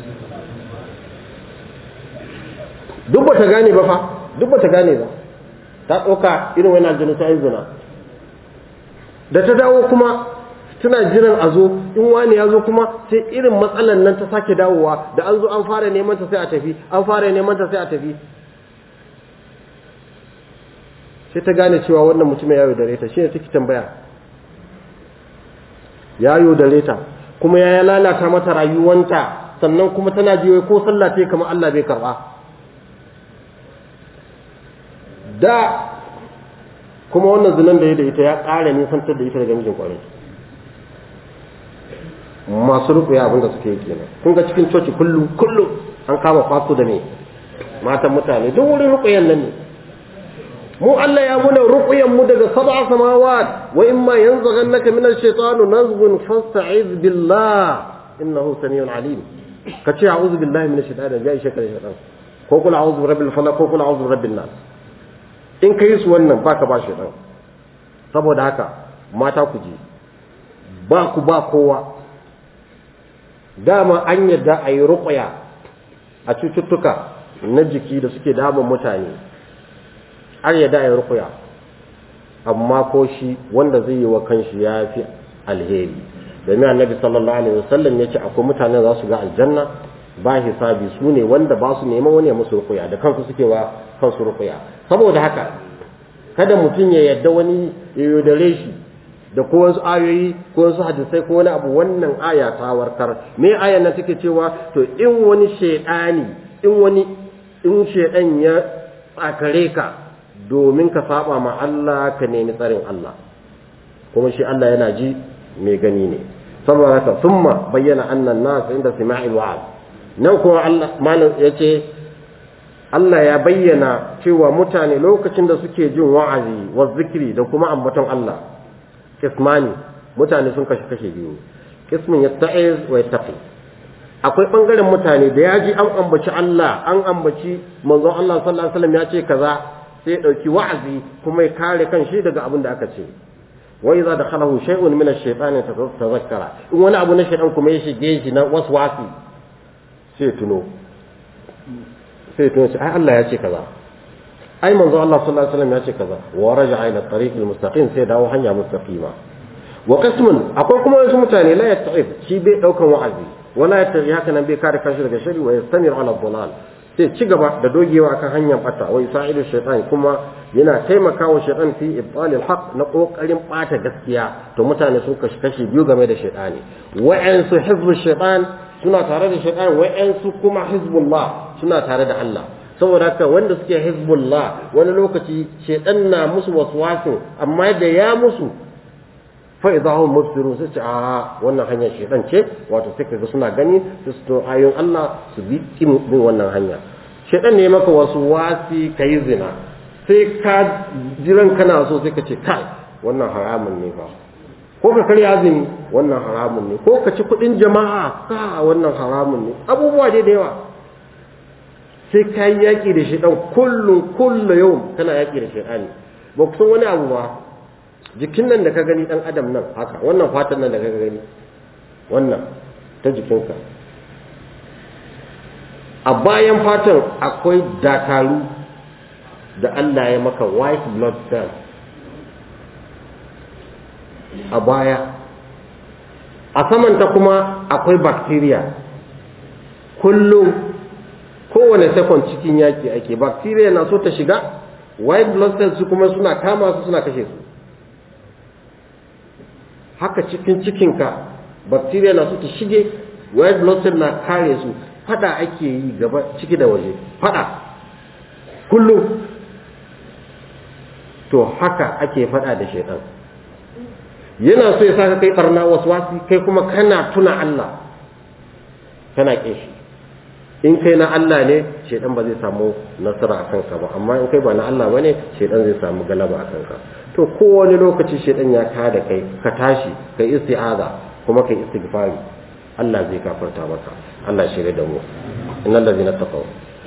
duk ba ta gane ba fa duk ba ta gane ba ta ɗauka irin wani aljanu ta yi zina da ta dawo kuma tana jiran a zo in wani ya zo kuma sai irin matsalan nan ta sake dawowa da an zo an fara neman ta sai a tafi an fara neman ta sai a tafi sai ta gane cewa wannan mutumin ya yaudare ta shine take tambaya ya yaudare ta kuma ya lalata mata rayuwanta sannan kuma tana jiwa ko sallah ta kamar Allah bai karba da kuma wannan zinan da ya da ita ya ƙara nisantar da ita daga mijin kwarai masu rukuya abinda suke yi kenan kun ga cikin coci kullum kullum an kama faso da me matan mutane duk wurin rukuyan nan ne mu Allah ya muna ruqyan mu daga sab'a samawat wa imma yanzaghannaka min ash-shaytanu nazghun fasta'iz billah innahu samiun alim ka ce a'udhu billahi minash shaitani ya ishe ka da shaitan ko kula a'udhu birabbil falaq ko kula a'udhu birabbin nas in kai su wannan baka ba shaitan saboda haka mata ku ji ba ku ba kowa dama an yadda a yi ruƙuya a cututtuka na jiki da suke damun mutane an yadda a yi ruƙuya amma ko shi wanda zai yi wa kanshi ya fi alheri domin annabi sallallahu alaihi wasallam ya ce akwai mutane za su ga aljanna ba hisabi su ne wanda ba su neman wani ya musu ruƙuya da kansu suke wa kansu ruƙuya saboda haka kada mutum ya yadda wani ya yaudare shi da ko wasu ayoyi ko wasu hadisai ko wani abu wannan aya ta warkar me ayan nan take cewa to in wani shedani in wani in shedan ya tsakare ka domin ka saba ma Allah ka nemi tsarin Allah kuma shi Allah yana ji mai gani ne saboda haka thumma bayyana annan nas inda sima'il wa'ad nan kuma Allah malam yace Allah ya bayyana cewa mutane lokacin da suke jin wa'azi wa zikri da kuma ambaton Allah kismani mutane sun kashe kashe biyu kismin yatta'iz wa yattaqi akwai bangaren mutane da ya ji an ambaci Allah an ambaci manzon Allah sallallahu alaihi wasallam ya ce kaza sai ya dauki wa'azi kuma ya kare kan shi daga abin da aka ce wa idza dakhalahu shay'un min ash-shaytani tazakkara in wani abu na shaytan kuma ya shige shi na waswasi sai tuno sai tuno sai ai Allah ya ce kaza ai manzo Allah sallallahu alaihi wasallam ya ce kaza wa raja'a ila tariq almustaqim sai dawo hanya mustaqima wa qismun akwai kuma wasu mutane la yatta'ib shi bai daukan wa'azi wala yattaqi haka nan bai kare kanshi daga shari wa yastamir ala dhalal sai ci gaba da dogewa kan hanyar bata wa yusa'idu shaytan kuma yana taimakawa shaytan fi ibtal alhaq na kokarin bata gaskiya to mutane sun kashi kashi biyu game da shaytani wa'ansu hizbu shaytan suna tare da shaytan wa'ansu kuma hizbullah suna tare da Allah saboda haka wanda suke hizbullah wani lokaci shedan na musu waswasin amma da ya musu fa idahum mubsirun sai ce a wannan hanyar shedan ce wato sai kaga suna gani su to ayoyin Allah su bi kin bin wannan hanya shedan ne maka wasu wasi kai zina sai ka jiran kana so sai ka ce kai wannan haramun ne fa ko ka karya azumi wannan haramun ne ko ka ci kudin jama'a ka wannan haramun ne abubuwa dai da yawa sai ka yi yaƙi da shaidan kullum kullum yau kana yaƙi da shaidani ba ku san wani abu ba jikin nan da ka gani ɗan adam nan haka wannan fatan nan da ka gani wannan ta jikinka a bayan fatan akwai dakaru da Allah ya maka white blood cells a baya a samanta kuma akwai bacteria kullum kowane second cikin yaki ake bacteria na so ta shiga white blood cells su kuma suna kama su suna kashe su haka cikin cikinka bacteria na so ta shige white blood cell na kare su fada ake yi gaba ciki da waje fada kullum to haka ake fada da shaitan yana so ya saka kai barna waswasi kai kuma kana tuna Allah kana kin shi in kai na Allah ne shaidan ba zai samu nasara a kanka ba amma in kai ba na Allah bane shaidan zai samu galaba a kanka to kowane lokaci shaidan ya ka da kai ka tashi kai isti'aza kuma kai istighfari Allah zai kafarta maka Allah shirye da mu innal ladzina taqaw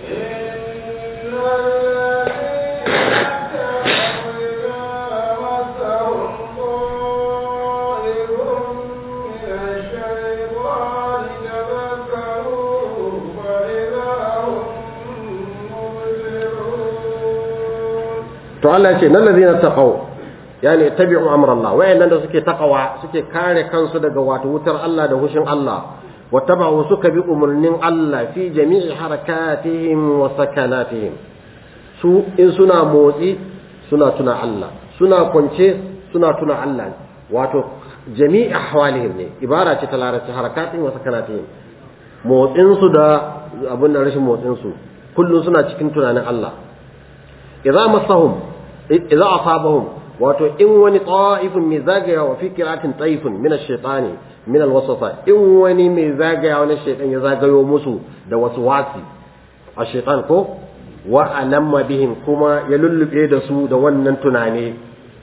to Allah ya ce nan ladina taqaw yani tabi'u amra Allah wayannan da suke taqawa suke kare kansu daga wato wutar Allah da hushin Allah wattaba'u suka bi umurnin Allah fi jami'i harakatihim wa sakanatihim su in suna motsi suna tuna Allah suna kwance suna tuna Allah wato jami'i ahwalihim ne ibara ce ta larabci harakatihim wa sakanatihim motsin su da abin da rashin motsin su kullum suna cikin tunanin Allah idza masahum idza asabahum wato in wani ta'ifun mai zagaya wa fi qiratin ta'ifun min ash-shaytani min al-waswasa in wani mai zagaya wani shaytan ya zagayo musu da wasu wasi ash-shaytan ko wa alamma bihim kuma ya lullube da su da wannan tunani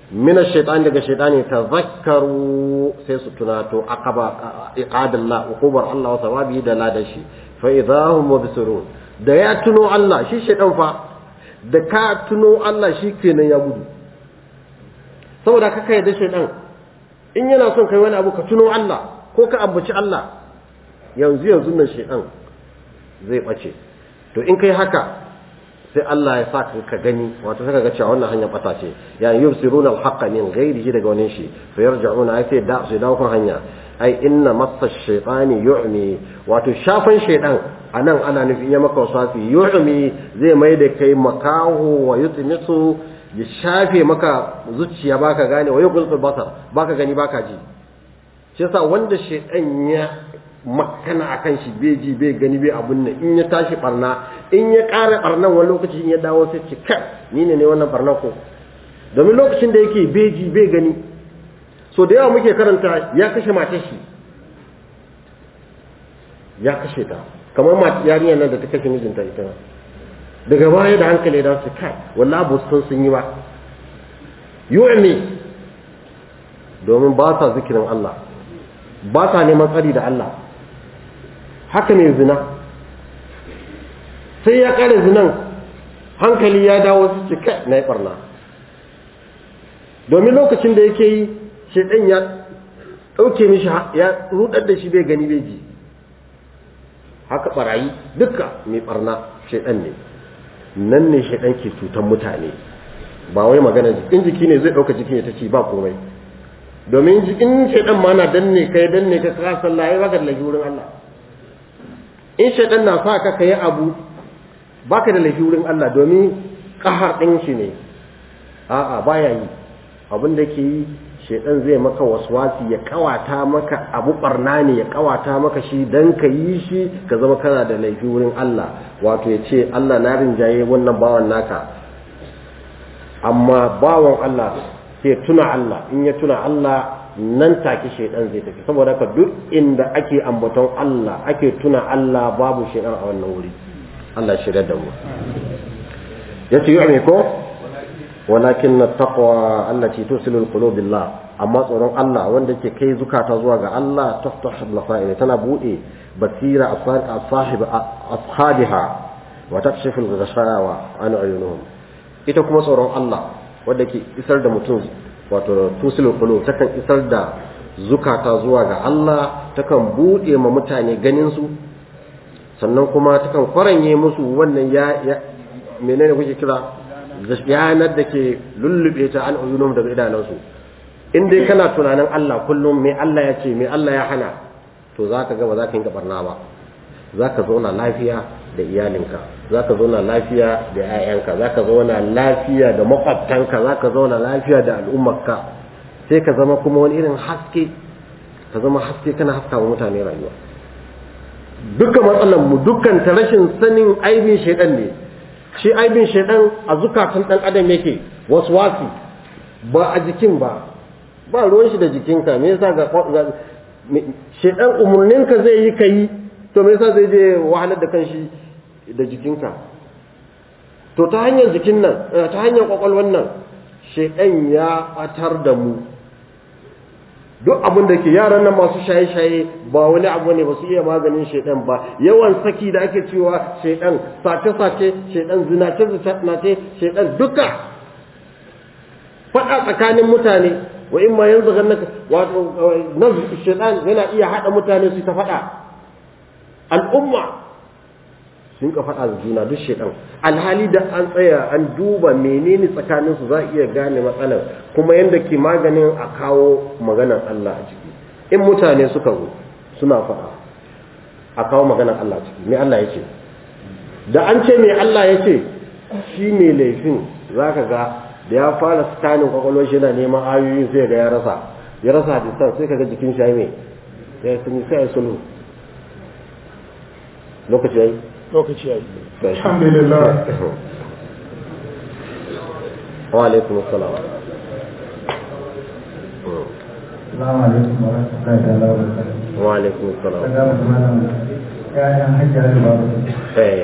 min ash-shaytan daga shaytani tazakkaru sai su tunato aqaba iqadallah uqubar Allah wa sawabi da ladashi fa idahum mubsirun da ya tuno Allah shi shaytan fa da ka tuno Allah shi kenan ya gudu saboda ka kai da shaytan in yana son kai wani abu ka tuno Allah ko ka ambaci Allah yanzu yanzu nan shaytan zai bace to in kai haka sai Allah ya sa ka gani wato saka ga cewa wannan hanyar bata ce yani yubsiruna al-haqqa min ghairihi daga wani shi fa yarji'una ai sai da su dawo kan hanya ai inna massa shaytani yu'mi wato shafan shaydan anan ana nufi ya maka wasafi yu'mi zai mai da kai makahu wa yutmisu ya shafe maka zuciya baka gane wa yuqul basar baka gani baka ji shi yasa wanda shaydan ya makana akan shi bai ji bai gani bai abun nan in ya tashi barna in ya ƙara barnan wani lokaci in ya dawo sai ce kai ni ne ne wannan barna ko domin lokacin da yake bai ji bai gani so da yawa muke karanta ya kashe matar shi ya kashe ta kamar mata yarinyar nan da ta kashe mijinta ita daga baya da hankali da su kai wallahi ba sun sun yi ba yu'mi domin ba sa zikirin Allah ba sa neman tsari da Allah haka ne zina sai ya kare zinan hankali ya dawo su ce kai na yi barna domin lokacin da yake yi shaidan ya ɗauke mishi ya rudar da shi bai gani bai ji haka barayi duka mai barna shaidan ne nan ne shaidan ke cutan mutane ba wai magana in jiki ne zai ɗauka jikin ya ta ci ba komai domin in shaidan ma na danne kai danne ka ka sallah ai baka da laifi wurin Allah in shaidan na sa ka kai abu baka da laifi wurin Allah domin kahar din shi ne a'a baya yi abin da ke yi shaidan zai maka waswasi ya kawata maka abu barna ne ya kawata maka shi dan ka yi shi ka zama kana da laifi wurin Allah wato ya ce Allah na rinjaye wannan bawan naka amma bawan Allah sai tuna Allah in ya tuna Allah nan take shaidan zai tafi saboda haka duk inda ake ambaton Allah ake tuna Allah babu shaidan a wannan wuri Allah shirya da mu yace yu'mi ko walakin at-taqwa allati tusilu al-qulub billah amma tsoron Allah wanda ke kai zukata zuwa ga Allah taftah al tana bude basira asahib ashabiha wa takshifu al-ghashawa an uyunuhum ita kuma tsoron Allah wanda ke isar da mutum wato tusilul qulub takan isar da zukata zuwa ga Allah takan bude ma mutane ganin su sannan kuma takan kwaranye musu wannan ya, ya menene kuke kira yanar da ke lullube ta an uyunum daga idanunsu in dai kana tunanin Allah kullum me Allah ya ce me Allah ya hana to zaka ga ba za ka yi barna ba za ka zauna lafiya da iyalinka za ka zauna lafiya da 'ya'yanka za ka zauna lafiya da makwabtanka za ka zauna lafiya da al'ummarka sai ka zama kuma wani irin haske ka zama haske kana haska wa mutane rayuwa dukkan matsalar mu dukkan ta rashin sanin aibin shaidan ne shi aibin shaidan a zukatan dan adam yake waswasi ba a jikin ba ba ruwan shi da jikinka me yasa ga shaidan umurninka zai yi kai to me yasa zai je wahalar da kanshi da jikinka to ta hanyar jikin nan ta hanyar kwakwalwan nan shaidan ya batar da mu duk abin da ke yaran nan masu shaye-shaye ba wani abu ne ba su iya maganin shaidan ba yawan saki da ake cewa shaidan sace-sace shaidan zinace-zinace shaidan duka faɗa tsakanin mutane wa in ma yanzu ganin wato nazu shaidan yana iya haɗa mutane su ta faɗa al'umma sun ka faɗa da juna duk shaidan alhali da an tsaya an duba menene tsakanin su za a iya gane matsalar kuma yadda ke maganin a kawo maganar Allah a ciki in mutane suka zo suna faɗa a kawo maganar Allah ciki me Allah ya ce da an ce me Allah ya ce shi ne laifin za ka ga da ya fara scanning kwakwalwar shi yana neman ayoyin sai ga ya rasa ya rasa hadisan sai ka ga jikin shi mai sai sun sai ya sulhu lokaci yayi lokaci yayi alhamdulillah wa alaikum assalam Assalamu alaikum wa rahmatullahi ta'ala wa barakatuh. wa alaikum assalam Daga malam ƴaƴan hajjar da babu eh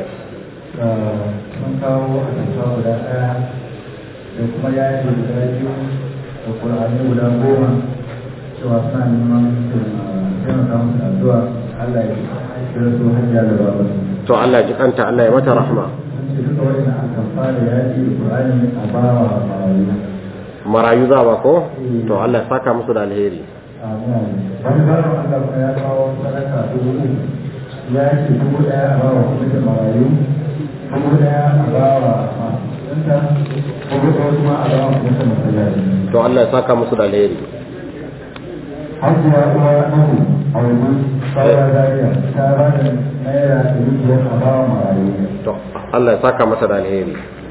mun kawo a tafa guda ɗaya da kuma yayin guda biyu da ƙur'ani guda goma cewa suna neman taimaka musu da addu'a Allah ya kira su hajjiya da babu to Allah ji kanta Allah ya mata rahma sun ce duka wani aka fara yaƙi da ƙur'ani a bawa marayu marayu za ba ko to Allah ya saka musu da alheri wani bayan Allah kuma ya kawo sadaka dubu uku ya ce dubu ɗaya a bawa kwamitin marayu dubu ɗaya a bawa masu yanta dubu ɗaya kuma a bawa kwamitin masallaci to Allah ya saka musu da alheri hajiya uwa nahu a wani bawa zariya ta ba da naira ɗari biyar a bawa marayu to Allah ya saka mata da alheri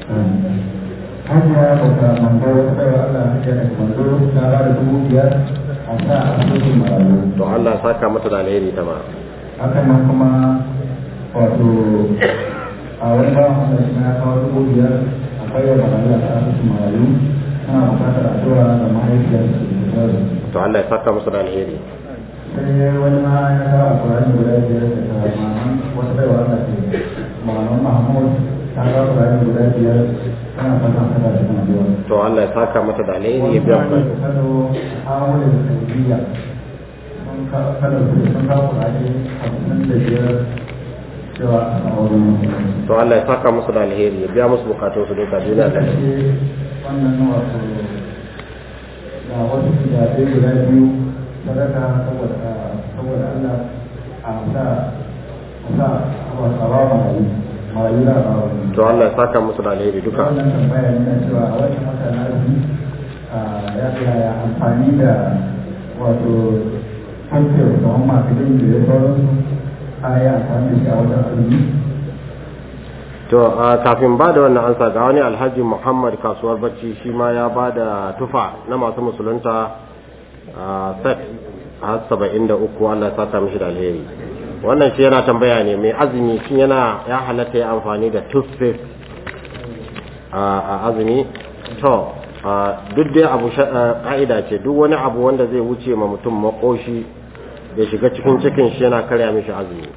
hajiya bauta mando wata baiwa Allah hajiya daga mando ta ba da dubu biyar a sa a cikin marayu to Allah ya saka mata da alheri ta ma hakan nan kuma wato a wani bawan Allah shi ya kawo dubu biyar akwai wa marayu a asibitin marayu ana bukatar addu'a da mahaifiyar su da to Allah ya saka musu da alheri sai wani ma ya kawo alkurani guda biyar da ta maman wata baiwa Allah ce maman Mahmud ta kawo alkurani guda biyar tana fatan saka cikin addu'a to Allah ya saka mata da alheri ya biya Wani ku Kano Ahmadu da Saudiya sun kawo Kano sun kawo alkurani hamsin da biyar cewa a auren to Allah ya saka musu da alheri ya biya musu bukatun su duka duniya da lahira. wannan wato da wasu gidaje guda biyu sadaka saboda saboda Allah a sa a sa wato a ba marayu marayu da ba wani to Allah ya saka musu da alheri duka wannan tambaya ne na cewa a wannan wata na azumi ya ya amfani da wato kamfiyar kamar masu yin da ya sauransu a yi amfani da shi a wajen azumi to a kafin ba da wannan ansa ga wani alhaji muhammad kasuwar bacci shi ma ya ba da tufa na masu musulunta a set a saba'in da uku allah ya saka mishi da alheri wannan shi yana tambaya ne mai azumi shi yana ya halatta ya amfani da toothpaste a azumi to duk dai abu ka'ida ce duk wani abu wanda zai wuce ma mutum makoshi ya shiga cikin cikin shi yana karya mishi azumi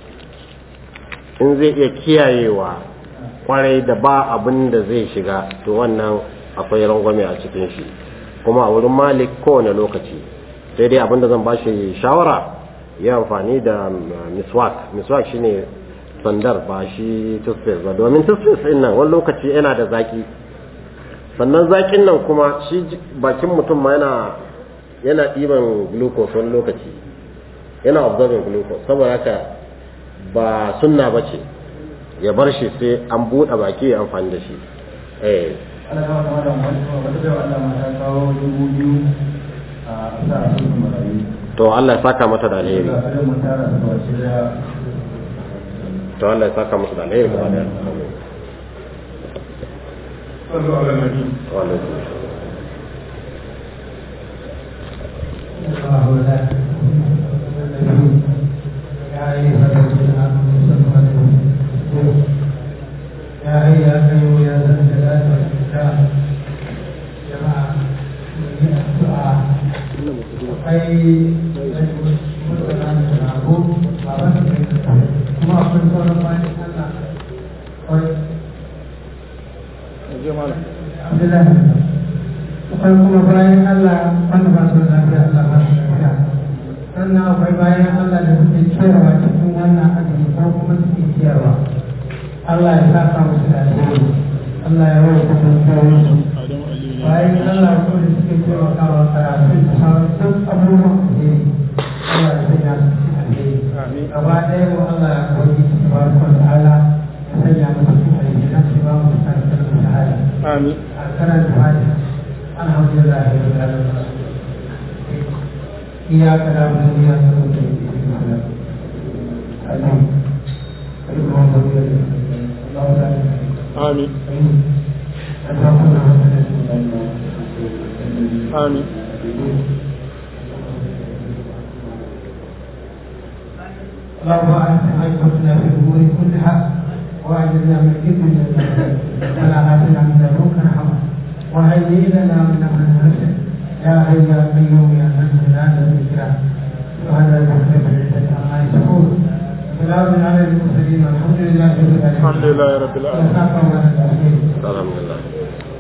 in zai iya kiyayewa kwarai da ba abin da zai shiga to wannan akwai rangwame a cikin shi kuma a wurin malik kowane lokaci sai dai abin da zan ba shi shawara ya amfani da miswak miswak shine sandar ba shi toothpaste ba domin toothpaste din nan wani lokaci yana da zaki sannan zakin nan kuma shi bakin mutum ma yana yana ɗiban glucose wani lokaci yana observing glucose saboda haka ba sunna ba ce ya bar shi sai an buɗe baki ya amfani da shi eh ana kawo kuma da wata bai wa Allah mata kawo dubu biyu a sa a cikin marayu to Allah ya saka mata da alheri da kare mun tara da wace da to Allah ya saka mata da alheri gaba daya صلوا على النبي wa alaikum assalam. يا أيها الأيها يا ذا الجلال والإكرام جماعة الدعاء أي مثلا نعبد kuma akwai sauran bayan Allah kawai Abdullahi akwai kuma bayan Allah wanda ba su da lafiya Allah ba su lafiya sannan akwai bayan Allah da suke ciyarwa cikin wannan azumi ko kuma suke ciyarwa Allah ya saka musu da alheri Allah ya rawa kudin su bayan Allah ko da suke taimakawa karatu da sauran duk abubuwan alheri Allah ya sanya su cikin alheri gaba ɗaya wa Allah ya kawai su ba su ta'ala ya sanya musu cikin alheri na su ba mu da karatu da shahada آمين أكرم الفاتحة الحمد لله رب العالمين إياك نعبد وإياك نستعين آمين اللهم صل على آمين آمين اللهم أنت أنقذنا في الأمور كلها وأجرنا من كل الجنة ولا آتنا من لدنك رحمة وهيئ لنا من أمرنا رشدا يا حي يا قيوم يا من لا الإكرام سبحان ربك رب العزة عما يصفون سلام على المرسلين والحمد لله رب العالمين الحمد لله رب العالمين وسلام على الأخير alhamdulillah